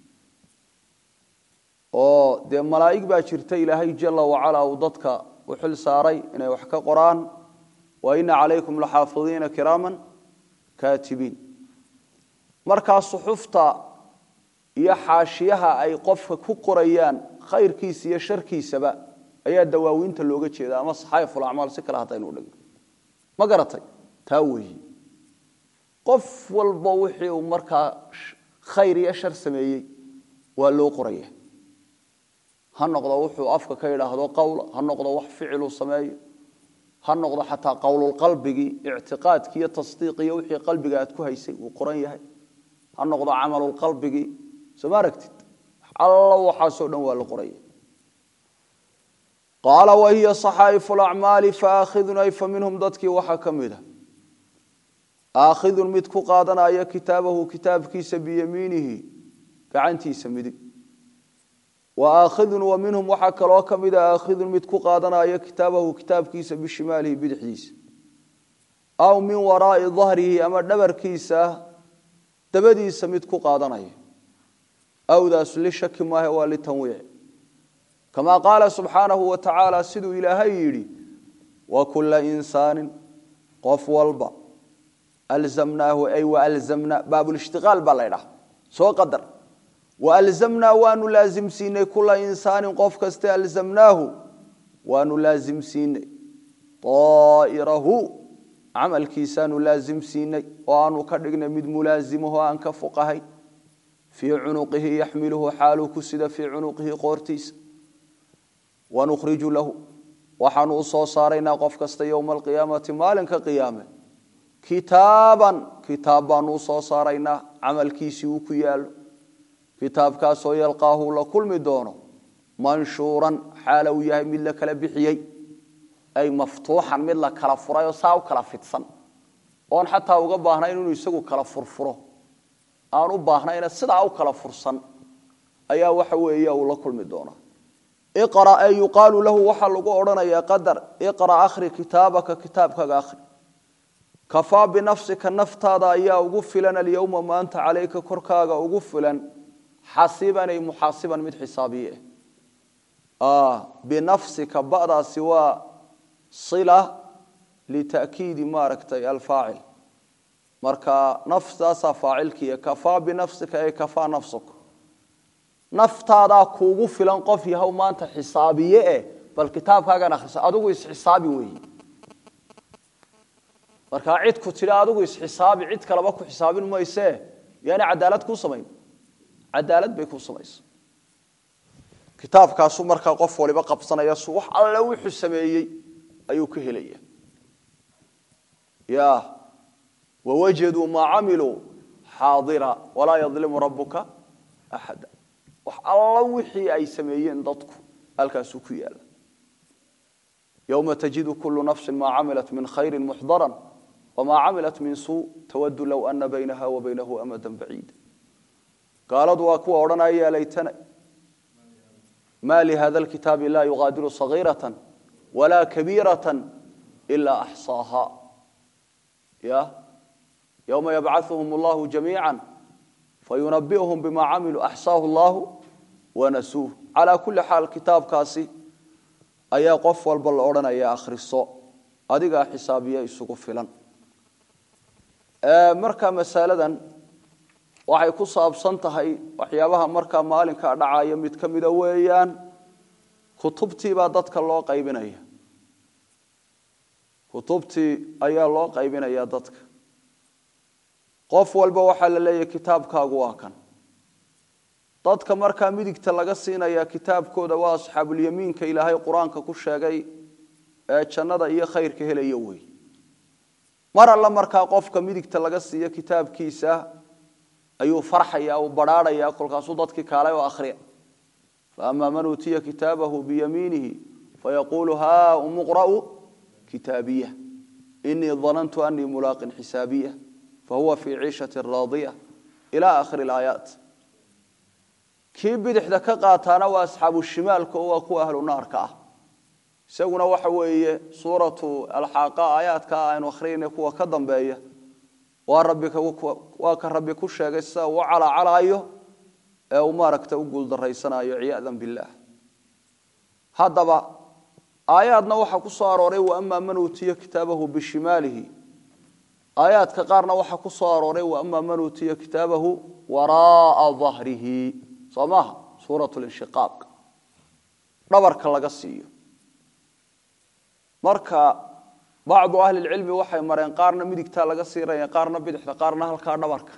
oo dee malaa'ig baa jirta ilaahay jala wacalaa uu dadka u xil saaray inay wax ka qoraan wa ina calaykum laxaafidiina kiraaman kaatibiin markaa suxufta iyo xaashiyaha ay qofka ku qorayaan khayrkiisa iyo sharkiisaba ayaa dawaawiinta looga jeeda ama saxaayiful acmaal si kale haddaynu dhigno ma garatay taa weeyi qof walba wixii uu markaa khayr iyo shar sameeyey waa loo qoraya ha noqdo wuxuu afka ka yidhaahdo qowla ha noqdo wax ficiluu sameeyo ha noqdo xataa qowlulqalbigii ictiqaadkii iyo tasdiiqiyo wixii qalbiga aad ku haysay uu qoran yahay ha noqdo camalulqalbigii soo ma aragtid alla waxaasoo dhan waa la qoraya qaala wahiya saxaa'ifu lacmaali faakhidun ay fa minhum dadkii waxaa ka mid a aakhidun mid ku qaadanaya kitaabahu kitaabkiisa biyamiinihi gacantiisa midig wa aakhidun wa minhum waxaa kaloo ka mid a aakhidun mid ku qaadanaya kitaabahu kitaabkiisa bishimaalihi bidixdiisa aw min waraa'i dahrihi ama dhabarkiisa dabadiisa mid ku qaadanaya awdaas lishaki maahe waa litanwiic kamaa qaala subxaanahu wa tacaala siduu ilaahay yidhi wa kula insaanin qof walba alzamnaahu ay waalzamna baabulishtiqaal baa la ydhaha soo qadar waalzamnaa waanu laasimsiinay kula insaanin qof kaste alzamnaahu waanu laasimsiinay aa'irahu camalkiisaanu laasimsiinay oo aanu ka dhignay mid mulaasimaho aan ka fuqahayn fii cunuqihi yaxmiluhu xaaluu ku sida fii cunuqihi qoortiisa wanukhriju lahu waxaanu u soo saaraynaa qof kasta yowma alqiyaamati maalinka qiyaame kitaaban kitaab baanu u soo saaraynaa camalkiisii uu ku yaalo kitaabkaasoo yalqaahu la kulmi doono manshuuran xaala uu yahay mid la kala bixiyey ay maftuuxan mid la kala furayoo saa u kala fidsan oon xataa uga baahnayn inuu isagu kala furfuro aan u baahnayna sidaa u kala fursan ayaa waxa weeye uu la kulmi doonaa iqra ee yuqaalu lahu waxaa lagu odhanayaa qadar iqra akhri kitaabaka kitaabkaga akhri kafaa binafsika naftaada ayaa ugu filan alyowma maanta calayka korkaaga ugu filan xasiban ay muxaasiban mid xisaabiye ah binafsika ba'daasi waa sila lita'kiidi maaragtay alfaacil marka naftaasaa faacilkiiya kafaa binafsika ay kafaa nafsuka naftaadaa kuugu filan qof yahow maanta xisaabiye eh bal kitaabkaagan akhriso adigu isxisaabi weeye markaa cid ku tidhi adigu isxisaabi cid kaleba ku xisaabin maysee yaani cadaalad kuu samayn cadaalad bay kuu samaysa kitaabkaasu markaa qof waliba qabsanaya su wax alle wuxuu sameeyey ayuu ka helaya ya wawajaduu maa camiluu xaadira walaa yadlimu rabuka axada wax alla wixii ay sameeyeen dadku halkaasuu ku yaala yowma tajidu kulu nafsi maa camilat min khayri muxdaran wmaa camilat min suu tawadu low ana baynaha wa baynahu amada baciida gaaladu waa kuwa odhanaya ya laytana ma lihada lkitaabi laa yugaadiru sagiirata walaa kabiirata ilaa axsaaha ya yowma yabcaثuhum allahu jamiica fayunabi'uhum bima camiluu axsaahu allahu wanasuuh calaa kuli xaal kitaabkaasi ayaa qof walba la odhanaya akhriso adigaa xisaabiya isugu filan marka masaladan waxay ku saabsan tahay waxyaabaha markaa maalinkaa dhacaya mid ka mida weeyaan kutubtiibaa dadka loo qaybinaya kutubtii ayaa loo qaybinaya dadka qof walba waxaa la leeyahay kitaabkaagu waa kan dadka markaa midigta laga siinaya kitaabkooda waa asxaabulyamiinka ilaahay qur-aanka ku sheegay ee jannada iyo khayrka helaya wey mar alla markaa qofka midigta laga siiyo kitaabkiisa ayuu farxaya uu badhaadhaya kolkaasuu dadkii kaalay oo akhriya faama man uutiya kitaabahu biyamiinihi fayaquulu haa umuqra'u kitaabiya inii danantu anii mulaaqin xisaabiya fahuwa fii ciishati raadiya ila akhiri alaayaat kii bidixda ka qaataana waa asxaabu shimaalka oo waa kuwa ahlu naarka ah isaguna waxa weeye suuratu alxaaqa aayaadka aynu akhriyayna kuwa ka dambeeya waa rabbi waa ka rabbi ku sheegay sida uu calacalaayo ee uu maaragta u guuldarraysanayo ciyaadan billaah haddaba aayaadna waxaa ku soo arooray wa amaa man uutiya kitaabahu bishimaalihi aayaadka qaarna waxaa ku soo arooray wa amaa man uutiya kitaabahu waraaa dahrihi soo maaha suuratu linshiqaaq dhabarka laga siiyo marka bacdu ahli lcilmi waxay mareen qaarna midigtaa laga siiraya qaarna bidixda qaarna halkaa dhabarka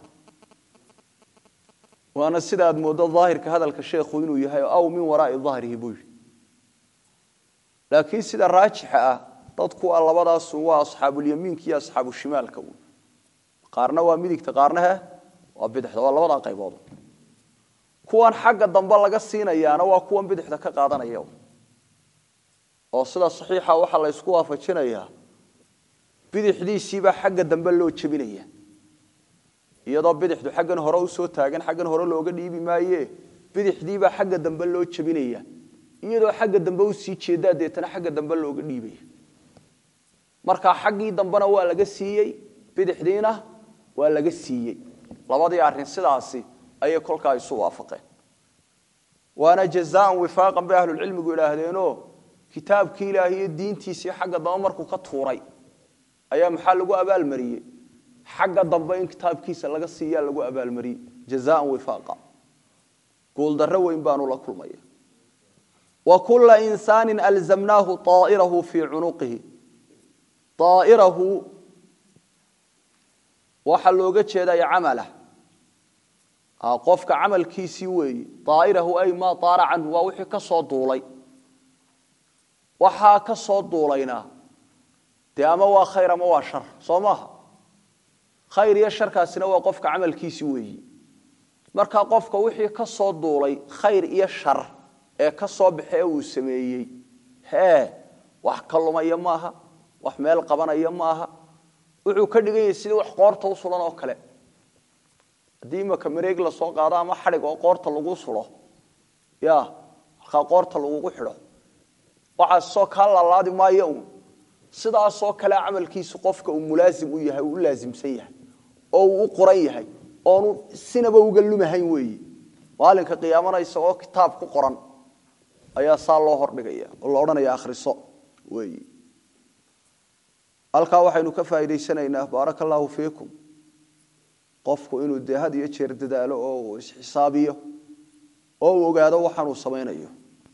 waana sida aad mooddo daahirka hadalka sheekhu inuu yahay aw min waraai dahrihi buu yidhi laakiin sida raajixa ah dadku waa labadaasu waa asxaabulyamiinka iyo asxaabushimaalka wy qaarna waa midigta qaarna he waa bidixda waa labadaa qaybood kuwan xagga dambe laga siinayaana waa kuwan bidixda ka qaadanaya oo sida saxiixa waxaa la ysku waafajinayaa bidixdiisiibaa xagga dambe loo jebinaya iyadoo bidixdu xaggan hore usoo taagan xaggan hore looga dhiibi maaye bidixdiibaa xagga dambe loo jebinaya iyadoo xagga dambe usii jeedaa deetana xagga dambe looga dhiibaya markaa xaggii dambena waa laga siiyey bidixdiina waa laga siiyey labadii arrin sidaasi ayay kolkaa isu waafaqeen waana jazaan wifaaqan bay ahlulcilmigu idhaahdeenoo kitaabkii ilaahi iyo diintiisii xagga dambe markuu ka tuuray ayaa maxaa lagu abaalmariyey xagga dambe in kitaabkiisa laga siiyaa lagu abaalmariyey jazaan wifaaqa guuldarro weyn baanu la kulmaya wa kulla insaanin alzamnaahu aa'irahu fii cunuqihi aa'irahu waxaa looga jeedaya camalah qofka camalkiisii weeye aa'irahu ay maa taara canhu waa wixii ka soo duulay waxaa ka soo duulayna dee ama waa khayr ama waa shar soo maaha khayr iyo sharkaasina waa qofka camalkiisi weeyi marka qofka wixii ka soo duulay khayr iyo shar ee ka soo baxe ee uu sameeyey hee wax ka lumaya maaha wax meel qabanaya maaha wuxuu ka dhigan yahay sidii wax qoorta u sulan oo kale haddii imaka mareeg la soo qaado ama xadhig oo qoorta lagu sulo ya halkaa qoorta lagugu xidho waxaasoo kaa laalaadi maayo un sidaasoo kale camalkiisu qofka uu mulaasim u yahay uu u laasimsan yahay oo uu u qoran yahay oonu sinaba uga lumahayn weeye maalinka qiyaamana isagoo kitaab ku qoran ayaa saa loo hordhigaya oo la odhanaya akhriso weeye halkaa waxaynu ka faa'idaysanaynaa baaraka allaahu fiikum qofku inuu dee had iyo jeer dadaalo oo uu isxisaabiyo oo uu ogaado waxaanuu samaynayo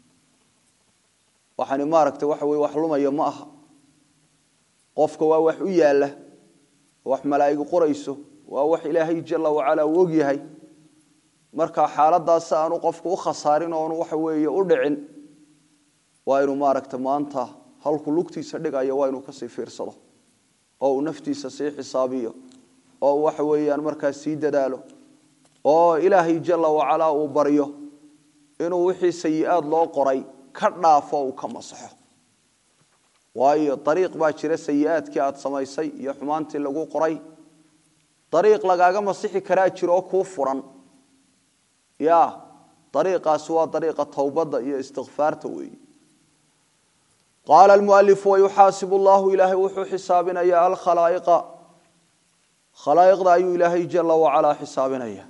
waxani maaragtay waxa weye wax lumaya ma aha qofka waa wax u yaalla wax malaa'igu qorayso waa wax ilaahay jala wacala uu og yahay marka xaaladaas aanu qofku u khasaarin oonu waxa weeye u dhicin waa inuu maaragta maanta halku lugtiisa dhigayo waa inuu kasii fiirsado oo uu naftiisa sii xisaabiyo oo waxa weeyaan markaas sii dadaalo oo ilaahay jala wacala uu baryo inuu wixii sayi-aad loo qoray ka dhaafo uu ka masaxo waayo ariiq baa jira sayi-aadkii aad samaysay iyo xumaantii lagu qoray ariiq lagaaga masixi karaa jiro oo kuu furan ya ariiqaasi waa ariiqa towbadda iyo istikfaarta weeyi qaala almualifu wayuxaasib llahu ilaahay wuxuu xisaabinaya alkhalaa'iqa khalaa'iqda ayuu ilaahay jala wacalaa xisaabinaya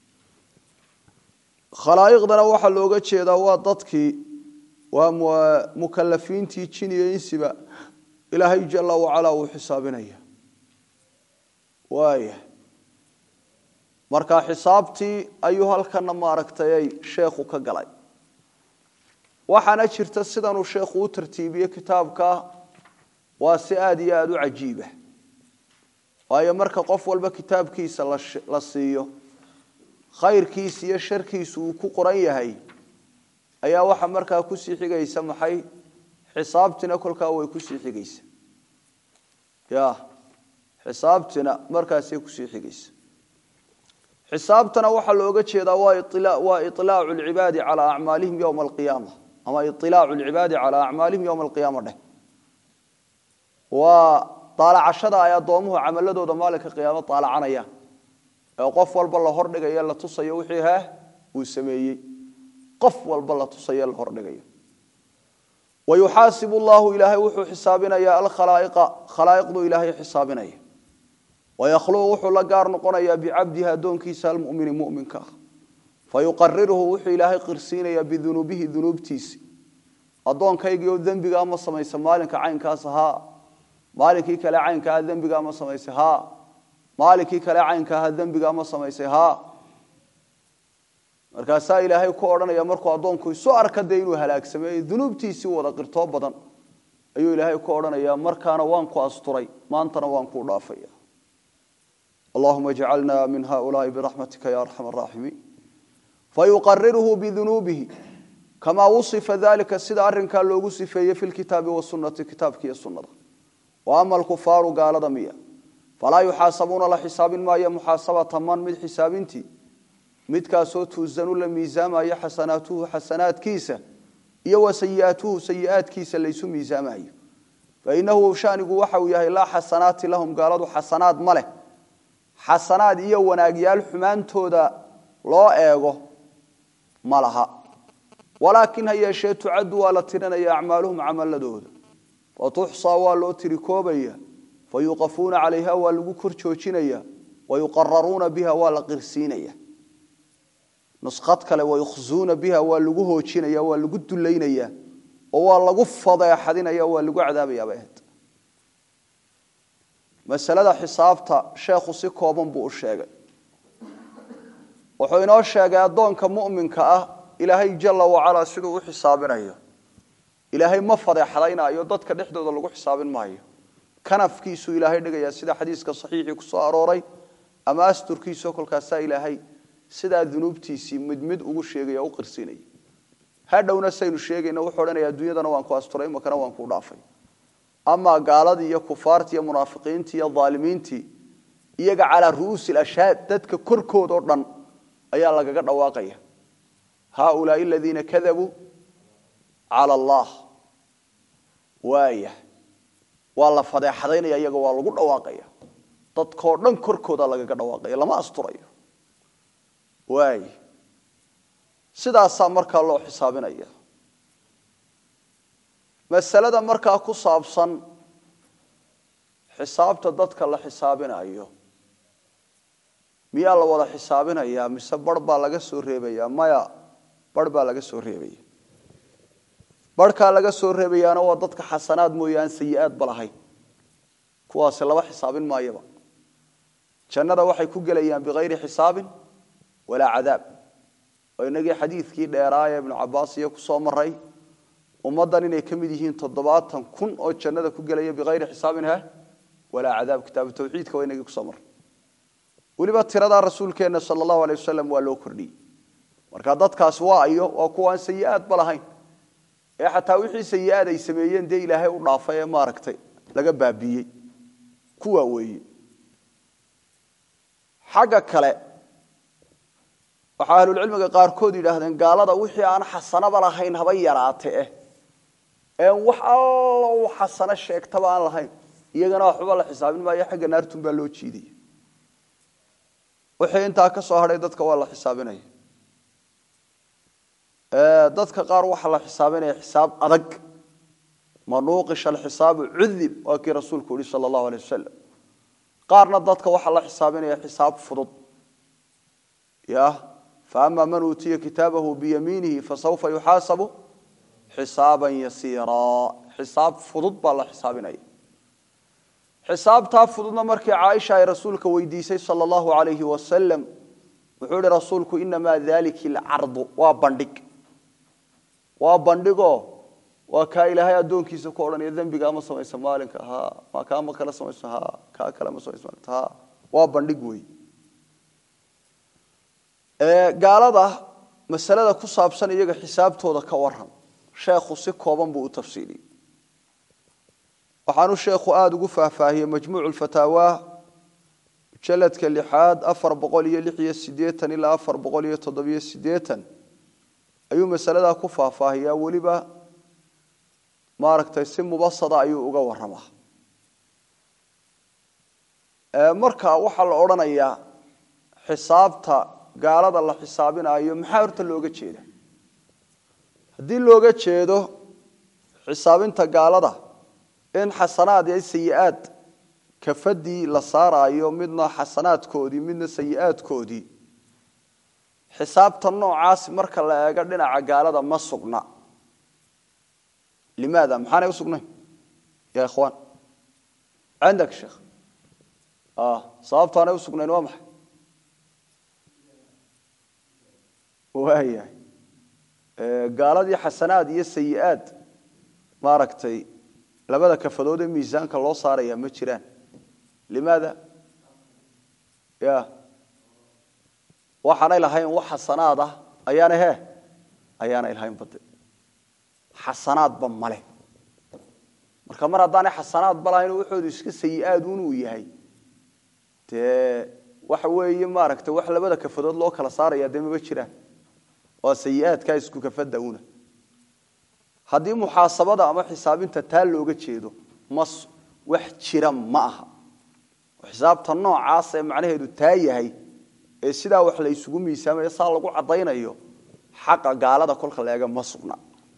khalaa'iqdana waxaa looga jeedaa waa dadkii waa mukalafiintii jin iyo insiba ilaahay jala wacalaa uu xisaabinaya waaya marka xisaabtii ayuu halkana maaragtay sheekhu ka galay waxaana jirta sidanuu sheekhu u tartiibiye kitaabka waa si aada iyo aada u cajiiba waayo marka qof walba kitaabkiisa la siiyo khayrkiisa iyo sharkiisu uu ku qoran yahay ayaa waxa markaa kusii xigaysa maxay xisaabtina kolkaa way kusii xigaysa ya xisaabtina markaasay kusii xigaysa xisaabtana waxaa looga jeedaa waa iطilaacu lcibaadi calaa acmaalihim yowma alqiyaama ama iطilaacu lcibaadi calaa acmaalihim yowma alqiyaama dheh waa daalacashada ay addoomuhu camaladooda maalinka qiyaamo daalacanayaan ee qof walba la hordhigayo la tusayo wixii heh uu sameeyey qof walba la tusayo la hordhigayo wayuxaasibu llahu ilaahay wuxuu xisaabinaya alkhalaa'iqa khalaa'iqdu ilaahay xisaabinaya wayakhluqu wuxuu la gaar noqonayaa bicabdihi addoonkiisa almumini muminka ah fayuqariruhu wuxuu ilaahay qirsiinayaa bidunuubihi dunuubtiisi addoonkaygiio dembigaa ma samaysa maalinka caynkaas haa maalinkii kale caynka aha dembigaa ma samaysay haa maalinkii kale caynka aha dembigaa ma samaysay haa markaasaa ilaahay ku odhanaya markuu addoonku isu arka dee inuu halaagsamey dunuubtiisii wada qirtoo badan ayuu ilaahay ku odhanaya markaana waan ku asturay maantana waan kuu dhaafaya allahuma jcalna min haulaai biraxmatika ya arxam araaximiin fayuqariruhu bidunuubihi kamaa wusifa dalika sida arinkaa loogu sifeeyey fi lkitaabi wasunati kitaabki iyo sunada wa ama alkufaaru gaalada miya falaa yuxaasabuuna la xisaabin maayo muxaasabata man mid xisaabintii midkaasoo tuusanu la miisaamayo xasanaatuhu xasanaadkiisa iyo wa sayiaatuhu sayiaadkiisa laysu miisaamayo fainahu shanigu waxa uu yahay laa xasanaati lahum gaaladu xasanaad ma leh xasanaad iyo wanaagyaal xumaantooda loo eego ma laha walaakin ha yeeshee tucaddu waa la tirinaya acmaaluhum camaladooda fatuxsaa waa loo tiri koobaya fayuqafuuna calayha waa lagu kor joojinaya wayuqararuuna biha waa la qirsiinaya nusqad kale wayukhzuuna biha waa lagu hoojinaya waa lagu dulaynaya oo waa lagu fadeexadinaya waa lagu cadaabayaabay ahayd masalada xisaabta sheekhu si kooban buu u sheegay wuxuu inoo sheegay addoonka mu'minka ah ilaahay jala wacalaa siduu u xisaabinayo ilaahay ma fadeexadaynaayo dadka dhexdooda lagu xisaabin maayo kanafkiisuu ilaahay dhigayaa sida xadiiska saxiixii ku soo arooray ama asturkiisao kolkaasaa ilaahay sidaa dunuubtiisii mid mid ugu sheegaya o u qirsinaya hadhowna saynu sheegayna wuxuu odhanaya adduunyadana waan ku asturay imakana waan kuu dhaafay amaa gaaladii iyo kufaartii iyo munaafiqiintii iyo aalimiintii iyaga calaa ru'uusi ashhaad dadka korkooda oo dhan ayaa lagaga dhawaaqaya haaulaai aladiina kadabuu cala allah waaya waa la fadeexadaynaya iyaga waa lagu dhawaaqaya dadkoo dhan korkooda lagaga dhawaaqaya lama asturayo waay sidaasaa markaa loo xisaabinaya masalada markaa ku saabsan xisaabta dadka la xisaabinayo miyaa la wada xisaabinayaa mise bar baa laga soo reebaya maya bar baa laga soo reebaya barhkaa laga soo reebayaana waa dadka xasanaad mooyaan sayi-aad ba lahayn kuwaasi laba xisaabin maayaba jannada waxay ku gelayaan bikayri xisaabin walaa cadaab oo inagii xadiidkii dheeraaya ibnu cabaas iyo kusoo maray ummaddan inay ka mid yihiin toddobaatan kun oo jannada ku gelaya bikayri xisaabin ha walaa cadaab kitaabu tawxiidka waa inagii kusoo maray weliba tiradaa rasuulkeenna sala allahu alay wasalam waa loo kordhiyey marka dadkaas waa ayo waa kuwaan sayi-aadba lahayn ee xataa wixii sayi-aad ay sameeyeen dee ilaahay u dhaafay ee maaragtay laga baabiiyey kuwaa weeye xagga kale waxaa ahlulcilmiga qaarkood yidhaahdeen gaalada wixii aan xasanaba lahayn haba yaraate eh een wax alla uu xasano sheegtaba aan lahayn iyagana waxba la xisaabin maayo xagga naartun baa loo jiidaya wixii intaa ka soo hadhay dadka waa la xisaabinaya dadka qaar waxaa la xisaabinaya xisaab adag manuuqisha alxisaabu cudib waa kii rasuulku yihi sala allahu alay wasalam qaarna dadka waxaa la xisaabinaya xisaab fudud ya faama man uutiya kitaabahu biyamiinihi fasawfa yuxaasabu xisaaban yasiiraa xisaab fudud baa la xisaabinaya xisaabtaa fududna markii caaisha ay rasuulka weydiisay sala allahu alayhi wasalam wuxuu ihi rasuulku inamaa daliki alcardu waa bandhig waa bandhigo waa kaa ilaahay addoonkiisa ku odhanaya dembiga ama samaysa maalinka ha ma kaama kala samayso ha kaa kale ma samayso maalinta ha waa bandhig wey gaalada masalada ku saabsan iyaga xisaabtooda ka waran sheekhu si kooban buu u tafsiiliyey waxaanu sheekhu aada ugu faahfaahiyey majmuucu lfataawa mujaladka lixaad afar boqol iyo lix iyo sideetan ilaa afar boqol iyo toddobiyo sideetan ayuu masaladaa ku faahfaahiyaa weliba maaragtay si mubasada ayuu uga waramaa marka waxaa la odhanayaa xisaabta gaalada la xisaabinayo maxaa horta looga jeeda haddii looga jeedo xisaabinta gaalada in xasanaad iyo sayi-aad kafadii la saaraayo midna xasanaadkoodii midna sayi-aadkoodii xisaabta noocaas marka la eego dhinaca gaalada ma sugna limaada maxaanay u sugnayn ya ikhwaan cindak sheekh sababtaanay u sugnayn waa maxay waayahay gaaladii xasanaad iyo sayi-aad maaragtay labada kafadood ee miisaanka loo saaraya ma jiraan limaada ya waxaanay lahayn wax xasanaad ah ayaana he ayaanay lahayn bade xasanaadba male marka mar haddaanay xasanaad balahayn waxoodu iska sayi-aad un uu yahay dee waxa weeye maaragtay wax labada kafadood loo kala saaraya dee maba jiraan waa sayi-aadkaa isku kafada una haddii muxaasabada ama xisaabinta taa looga jeedo mas wax jira ma aha xisaabta noocaas ee macnaheedu taa yahay ee sidaa wax la isugu miisaamayo saa lagu caddaynayo xaqa gaalada kolka la eega ma sugna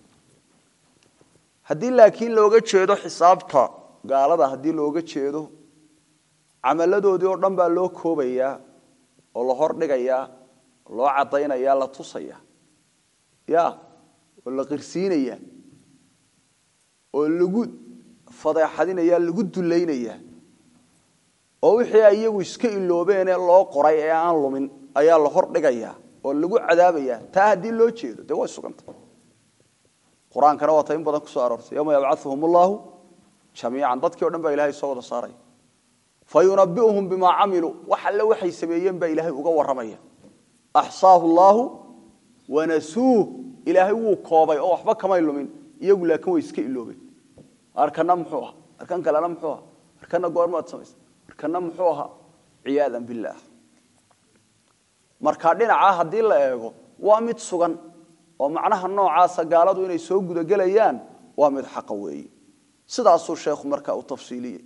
haddii laakiin looga jeedo xisaabta gaalada haddii looga jeedo camaladoodii oo dhan baa loo koobayaa oo la hordhigayaa loo caddaynaya la tusaya ya oo la qirsiinaya oo lagu fadeexadinaya lagu dulaynaya oo wixii ay iyagu iska iloobeenee loo qoray ee aan lumin ayaa la hordhigaya oo lagu cadaabaya taa haddii loo jeedo dee way suganta qur-aankana waa ta in badan kusoo aroortay yowma yabcauhum allahu jamiican dadkii o dhan baa ilahay soo wada saaraya fayunabiuhum bimaa camiluu wax alle waxay sameeyeen baa ilaahay uga warramaya axsaahu llaahu wanasuuh ilaahay wuu koobay oo waxba kamay lumin iyagu laakiin way iska iloobeen arkana muxuu aha arkan kalena muxuu aha arkana goormaad samaysa arkana muxuu ahaa ciyaadan billaah marka dhinaca haddii la eego waa mid sugan oo macnaha noocaasa gaaladu inay soo gudagelayaan waa mid xaqa weeye sidaasuu sheekhu markaa u tafsiiliyey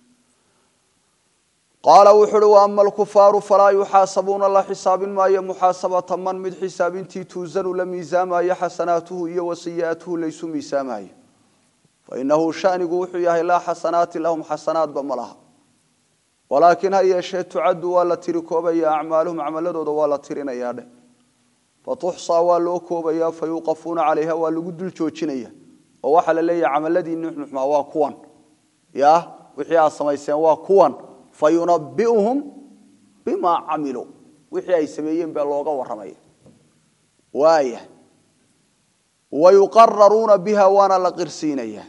qaala wuxu uhi waama alkufaaru falaa yuxaasabuuna la xisaabin maayo muxaasabata man mid xisaabintii tuusanu la miisaamayo xasanaatuhu iyo wasiyaatuhu laysu miisaamayo fainahu shanigu wuxuu yahay laa xasanaati lahum xasanaadba ma laha walaakiin ha yeeshee tucaddu waa la tiri koobaya acmaaluhum camaladooda waa la tirinayaa dheh fatuxsaa waa loo koobaya fayuuqafuuna calayha waa lagu dul joojinaya oo waxaa la leeyahay camaladii nuxnuxmaa waa kuwan ya wixii aad samayseen waa kuwan fayunabiuhum bimaa camiluu wixii ay sameeyeen baa looga warramaya waaya wayuqararuuna biha waana la qirsiinaya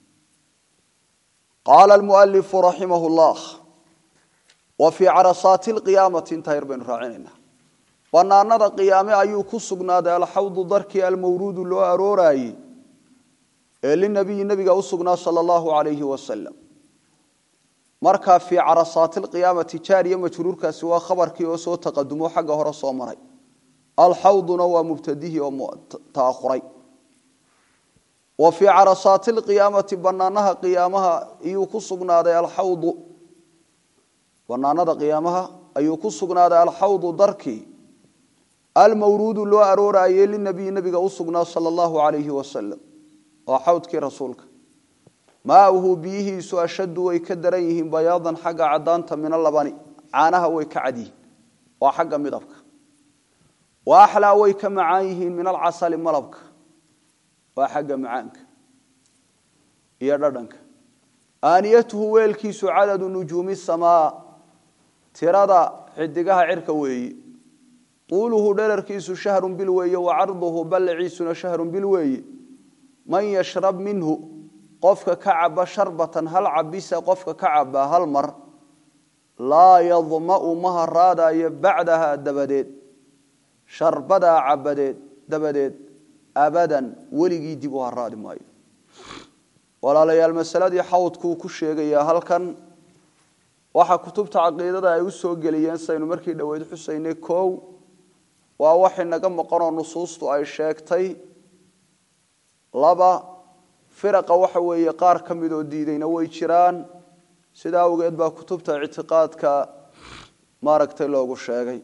qaala almualifu raximah llah wa fii carasaati lqiyaamati intaa yar baynu raacinaynaa banaanada qiyaame ayuu ku sugnaaday alxawdu darkii almawruudu loo arooraayey ee linabiyi nabiga u sugnaa sala allahu alayhi wasalam markaa fii carasaati lqiyaamati jaariya majruurkaasi waa khabarkii oo soo taqadumo xagga hore soo maray alxawduna waa mubtadihii oo ta'ahuray wa fii carasaati lqiyaamati banaanaha qiyaamaha ayuu ku sugnaaday alxawdu banaanada qiyaamaha ayuu ku sugnaaday alxawdu darkii almawruudu loo arooraayey linabiyi nabiga u sugnaa sala allahu alayhi wasalam waa xawdkii rasuulka maauhu biyihiisu ashaddu way ka daran yihiin bayaadan xagga cadaanta min alabani caanaha way ka cad yihiin waa xagga midabka wa axlaa way ka macaan yihiin min alcasali malabka waa xagga macaanka iyo dhadhanka aaniyatuhu weelkiisu cadadu nujuumi samaa tirada xidigaha cirka weeye tuuluhu dherarkiisu shahrun bil weeye wa carduhu ballaciisuna shahrun bil weeye man yashrab minhu qofka ka caba sharbatan hal cabisa qofka ka caba hal mar laa yadma'u ma haraadayo bacdaha dabadeed sharbadaa cabadeed dabadeed abadan weligii dib u haraadi maayo walaalayaal masaladii xawdkuu ku sheegayaa halkan waxa kutubta caqiidada ay u soo geliyeen saynu markii dhoweyd xusaynay kow waa wax inaga maqanoo nusuustu ay sheegtay laba firaqa waxa weeye qaar ka midoo diidayna way jiraan sidaa awgeed baa kutubta ictiqaadka maaragtay loogu sheegay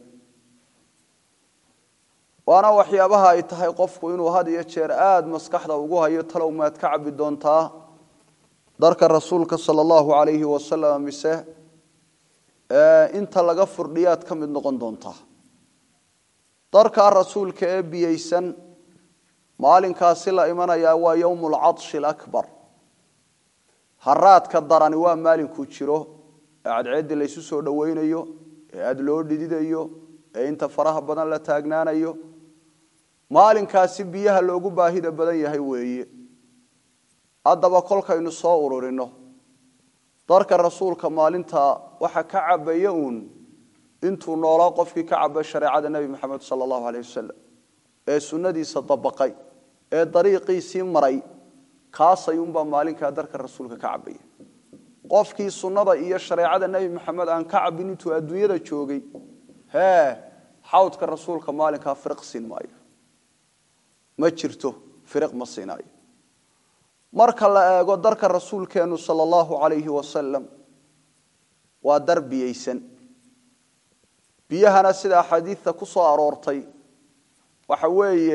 waana waxyaabaha ay tahay qofku inuu had iyo jeer aada maskaxda ugu hayo talow maad ka cabi doontaa darka rasuulka sala allahu alayhi wasalam mise inta laga furdhiyaad ka mid noqon doontaa darkaa rasuulka ee biyeysan maalinkaasi la imanayaa waa yowmu alcadshi alakbar haraadka darani waa maalinkuu jiro ee cadceeddii laysu soo dhowaynayo ee aada loo dhididayo ee inta faraha badan la taagnaanayo maalinkaasi biyaha loogu baahida badan yahay weeye haddaba kolkaynu soo ururino darka rasuulka maalinta waxa ka cabaya uun intuu noolaa qofkii ka cabay shareecada nebi moxamed sala allahu aleyh wasalam ee sunnadiisa dabaqay ee dariiqiisii maray kaasayuunbaa maalinkaa darka rasuulka ka cabaya qofkii sunnada iyo shareecada nebi maxamed aan ka cabin intuu adduunyada joogay hee xawdka rasuulka maalinkaa firiq siin maayo ma jirto firiq ma siinaayo marka la eego darka rasuulkeennu sala allahu calayhi wasalam waa dar biyeysan biyahana sida axaadiidta ku soo aroortay waxa weeye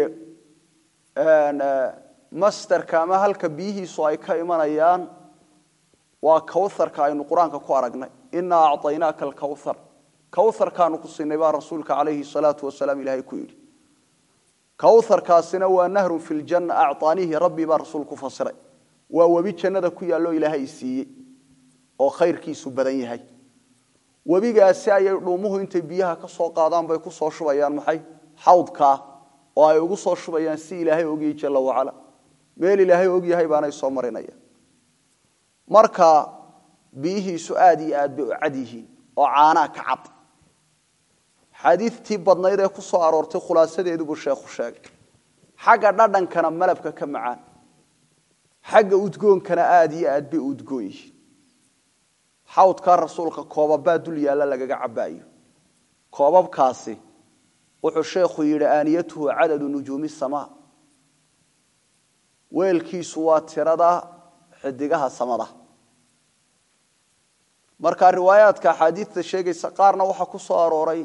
masterka ama halka biyihiisu ay ka imanayaan waa kawharka aynu qur-aanka ku aragnay inaa acطaynaaka alkawhar kawharkaanu ku siinay baa rasuulka calayhi salaatu wasalaam ilaahay ku yidhi kawharkaasina waa nahrun fi ljanna acطaanihi rabbi baa rasuul ku fasiray waa webi jannada ku yaalloo ilaahay siiyey oo khayrkiisu badan yahay webigaasi ayay dhuumuhu intay biyaha ka soo qaadaan bay ku soo shubayaan maxay xawdkaa oo ay ugu soo shubayaan si ilaahay ogyahay jalla wacala meel ilaahay ogyahay baanay soo marinayaan marka biyihiisu aad iyo aad bay u cad yihiin oo caanaa ka cad xadiidtii badnayd ee ku soo aroortay khulaasadeedu buu sheekhu sheegay xagga dhadhankana malabka ka macaan xagga udgoonkana aad iyo aad bay u udgoon yihiin xawdkaa rasuulka koobabaa dul yaalla lagaga cabaayo koobabkaasi wuxuu sheekhu yidhi aaniyatuhu cadadu nujuumi samaa weelkiisu waa tirada xidigaha samada marka riwaayaadka axaadiidta sheegaysa qaarna waxaa ku soo arooray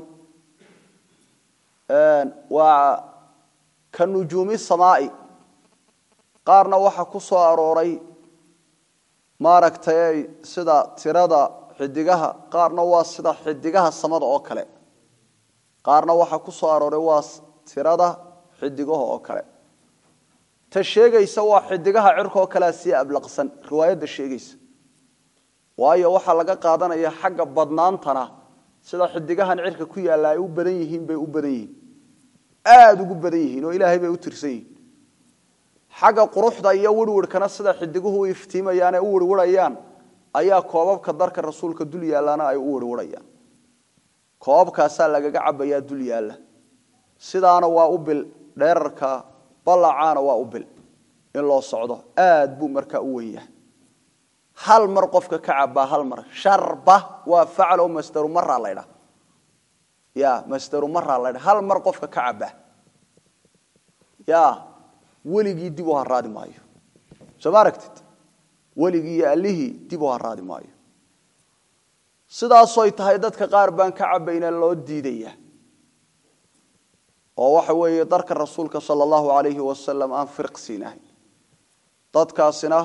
waa ka nujuumi samaai qaarna waxaa ku soo arooray maaragtay sida tirada xidigaha qaarna waa sida xidigaha samada oo kale qaarna waxaa ku soo arooray waa tirada xidigaha oo kale ta sheegaysa waa xidigaha cirkaoo kalea sii ablaqsan riwaayadda sheegaysa waayo waxaa laga qaadanaya xagga badnaantana sida xidigahan cirka ku yaalla ay u badan yihiin bay u badan yihiin aada ugu badan yihiin oo ilaahay bay u tirsan yihiin xagga quruxda iyo wirwirhkana sida xidiguhu u iftiimayaan ee u wirwirayaan ayaa koobabka darka rasuulka dul yaallana ay u wirwirayaan koobabkaasaa lagaga cabayaa dul yaalla sidaana waa u bil dheerarka ballacaana waa u bil in loo socdo aad buu markaa u wen yahay hal mar qofka ka cabaa hal mar sharba waa faclo masdaru maraa laydha ya masdaru maraa laydha hal mar qofka ka cabaa ya weligii dib u haraadi maayo soo ma aragtid weligii iyo allihii dib u haraadi maayo sidaasoy tahay dadka qaar baan ka cabayna loo diidaya oo waxa weeye darka rasuulka sala allahu alayhi wasalam aan firq siinahay dadkaasina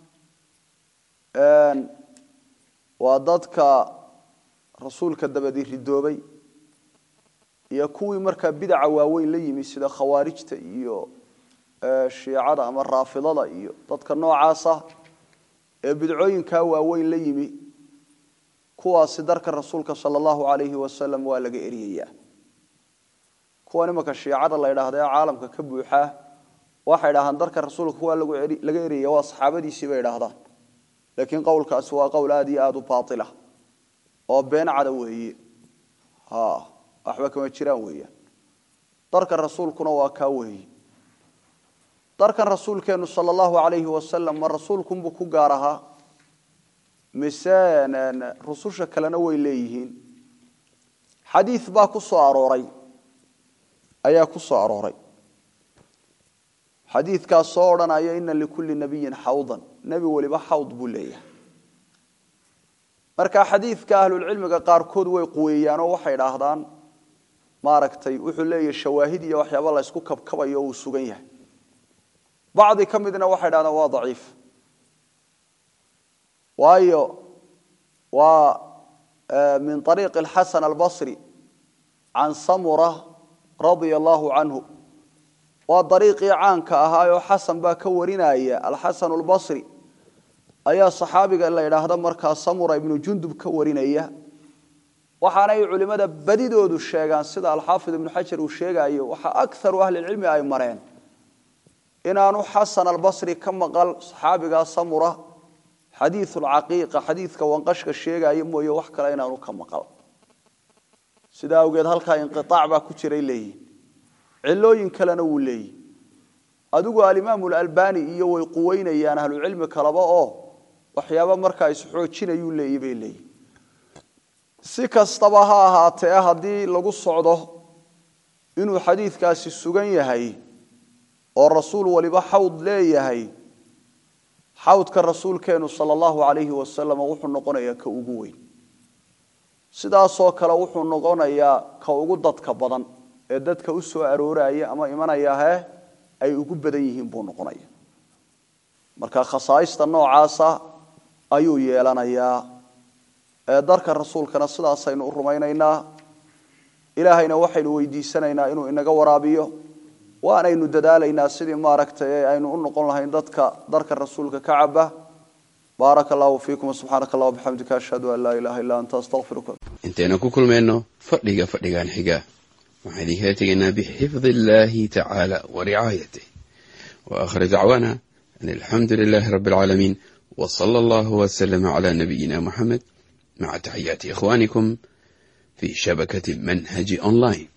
waa dadka rasuulka dabadii ridoobay iyo kuwii markaa bidaca waaweyn la yimi sida khawaarijta iyo shiicada ama raafidada iyo dadka noocaasa ee bidcooyinkaa waaweyn la yimi kuwaasi darka rasuulka sala allahu alayhi wasalam waa laga eryayaa kuwan imanka shiicada la ydhaahda ee caalamka ka buuxaa waxay dhahdaan darka rasuulka kuwaa laga eryaya waa saxaabadiisii bay idhaahdaan laakiin qowlkaasi waa qowl aad iyo aada u baatila oo been cada weeye waxba kama jiraan weeyaan darka rasuulkuna waa kaa weeye darkan rasuulkeenu sala allahu alayhi wasalam ma rasuulkunbuu ku gaar ahaa mise rususha kalena way leeyihiin xadiid baa ku soo arooray ayaa ku soo arooray xadiidkaas soo odhanaya ina likulli nabiyin xawdan nebi weliba xawd buu leeyahay marka xadiidka ahlulcilmiga qaarkood way quweeyaanoo waxay idhaahdaan maaragtay wuxuu leeyahay shawaahid iyo waxyaaba la ysku kabkabayo uu sugan yahay bacdi ka midna waxay dhahdaan waa daciif waayo waa min ariiqi alxasan albasri can samura radia allahu canhu waa dariiqii caanka ahaayoo xasan baa ka warinaya alxasan albasri ayaa saxaabiga la idhaahda markaa samura ibnu jundub ka warinaya waxaanay culimada badidoodu sheegaan sida alxaafid ibnu xajar uu sheegayo waxa akaru ahlilcilmi ay mareen inaanu xasan albasri ka maqal saxaabigaa samura xadiiulcaqiiqa xadiidka wanqashka sheegaya mooye wax kale inaanu ka maqal sidaa awgeed halkaa inqiaac baa ku jiray leeyihin cilooyin kalena wuu leeyihi adigu alimaamu lalbani iyo way quweynayaan ahlucilmi kaleba oo waxyaaba markaa isxoojinayuu leeyi bay leeyihi si kastaba ha ahaatee haddii lagu socdo inuu xadiidkaasi sugan yahay oo rasuul waliba xawd leeyahay xawdka rasuulkeenu sala allahu calayhi wasalam wuxuu noqonayaa ka ugu weyn sidaasoo kale wuxuu noqonayaa ka ugu dadka badan ee dadka u soo arooraya ama imanayahe ay ugu badan yihiin buu noqonaya marka khasaaista noocaasa ayuu yeelanayaa ee darka rasuulkana sidaasaynu u rumaynaynaa ilaahayna waxaynu weydiisanaynaa inuu inaga waraabiyo waanaynu dadaalaynaa sidii maaragtay aynu u noqon lahayn dadka darka rasuulka ka caba baaraka allahu fiikum subxaanaka allah bixamdika ashhadu an laa ilaha illa anta astaqfiruka intaynu ku kulmayno fadhiga fadhigan xiga waxaan idinkala tegaynaa bixifdi illahi tacaala wa ricaayatih wa aakhir dacwaana an alxamdu lilahi rabbi alcaalamiin wa sala allahu waslama cala nabiyina muxamed maca taxiyaati ikhwanikum fi shabakati manhaji online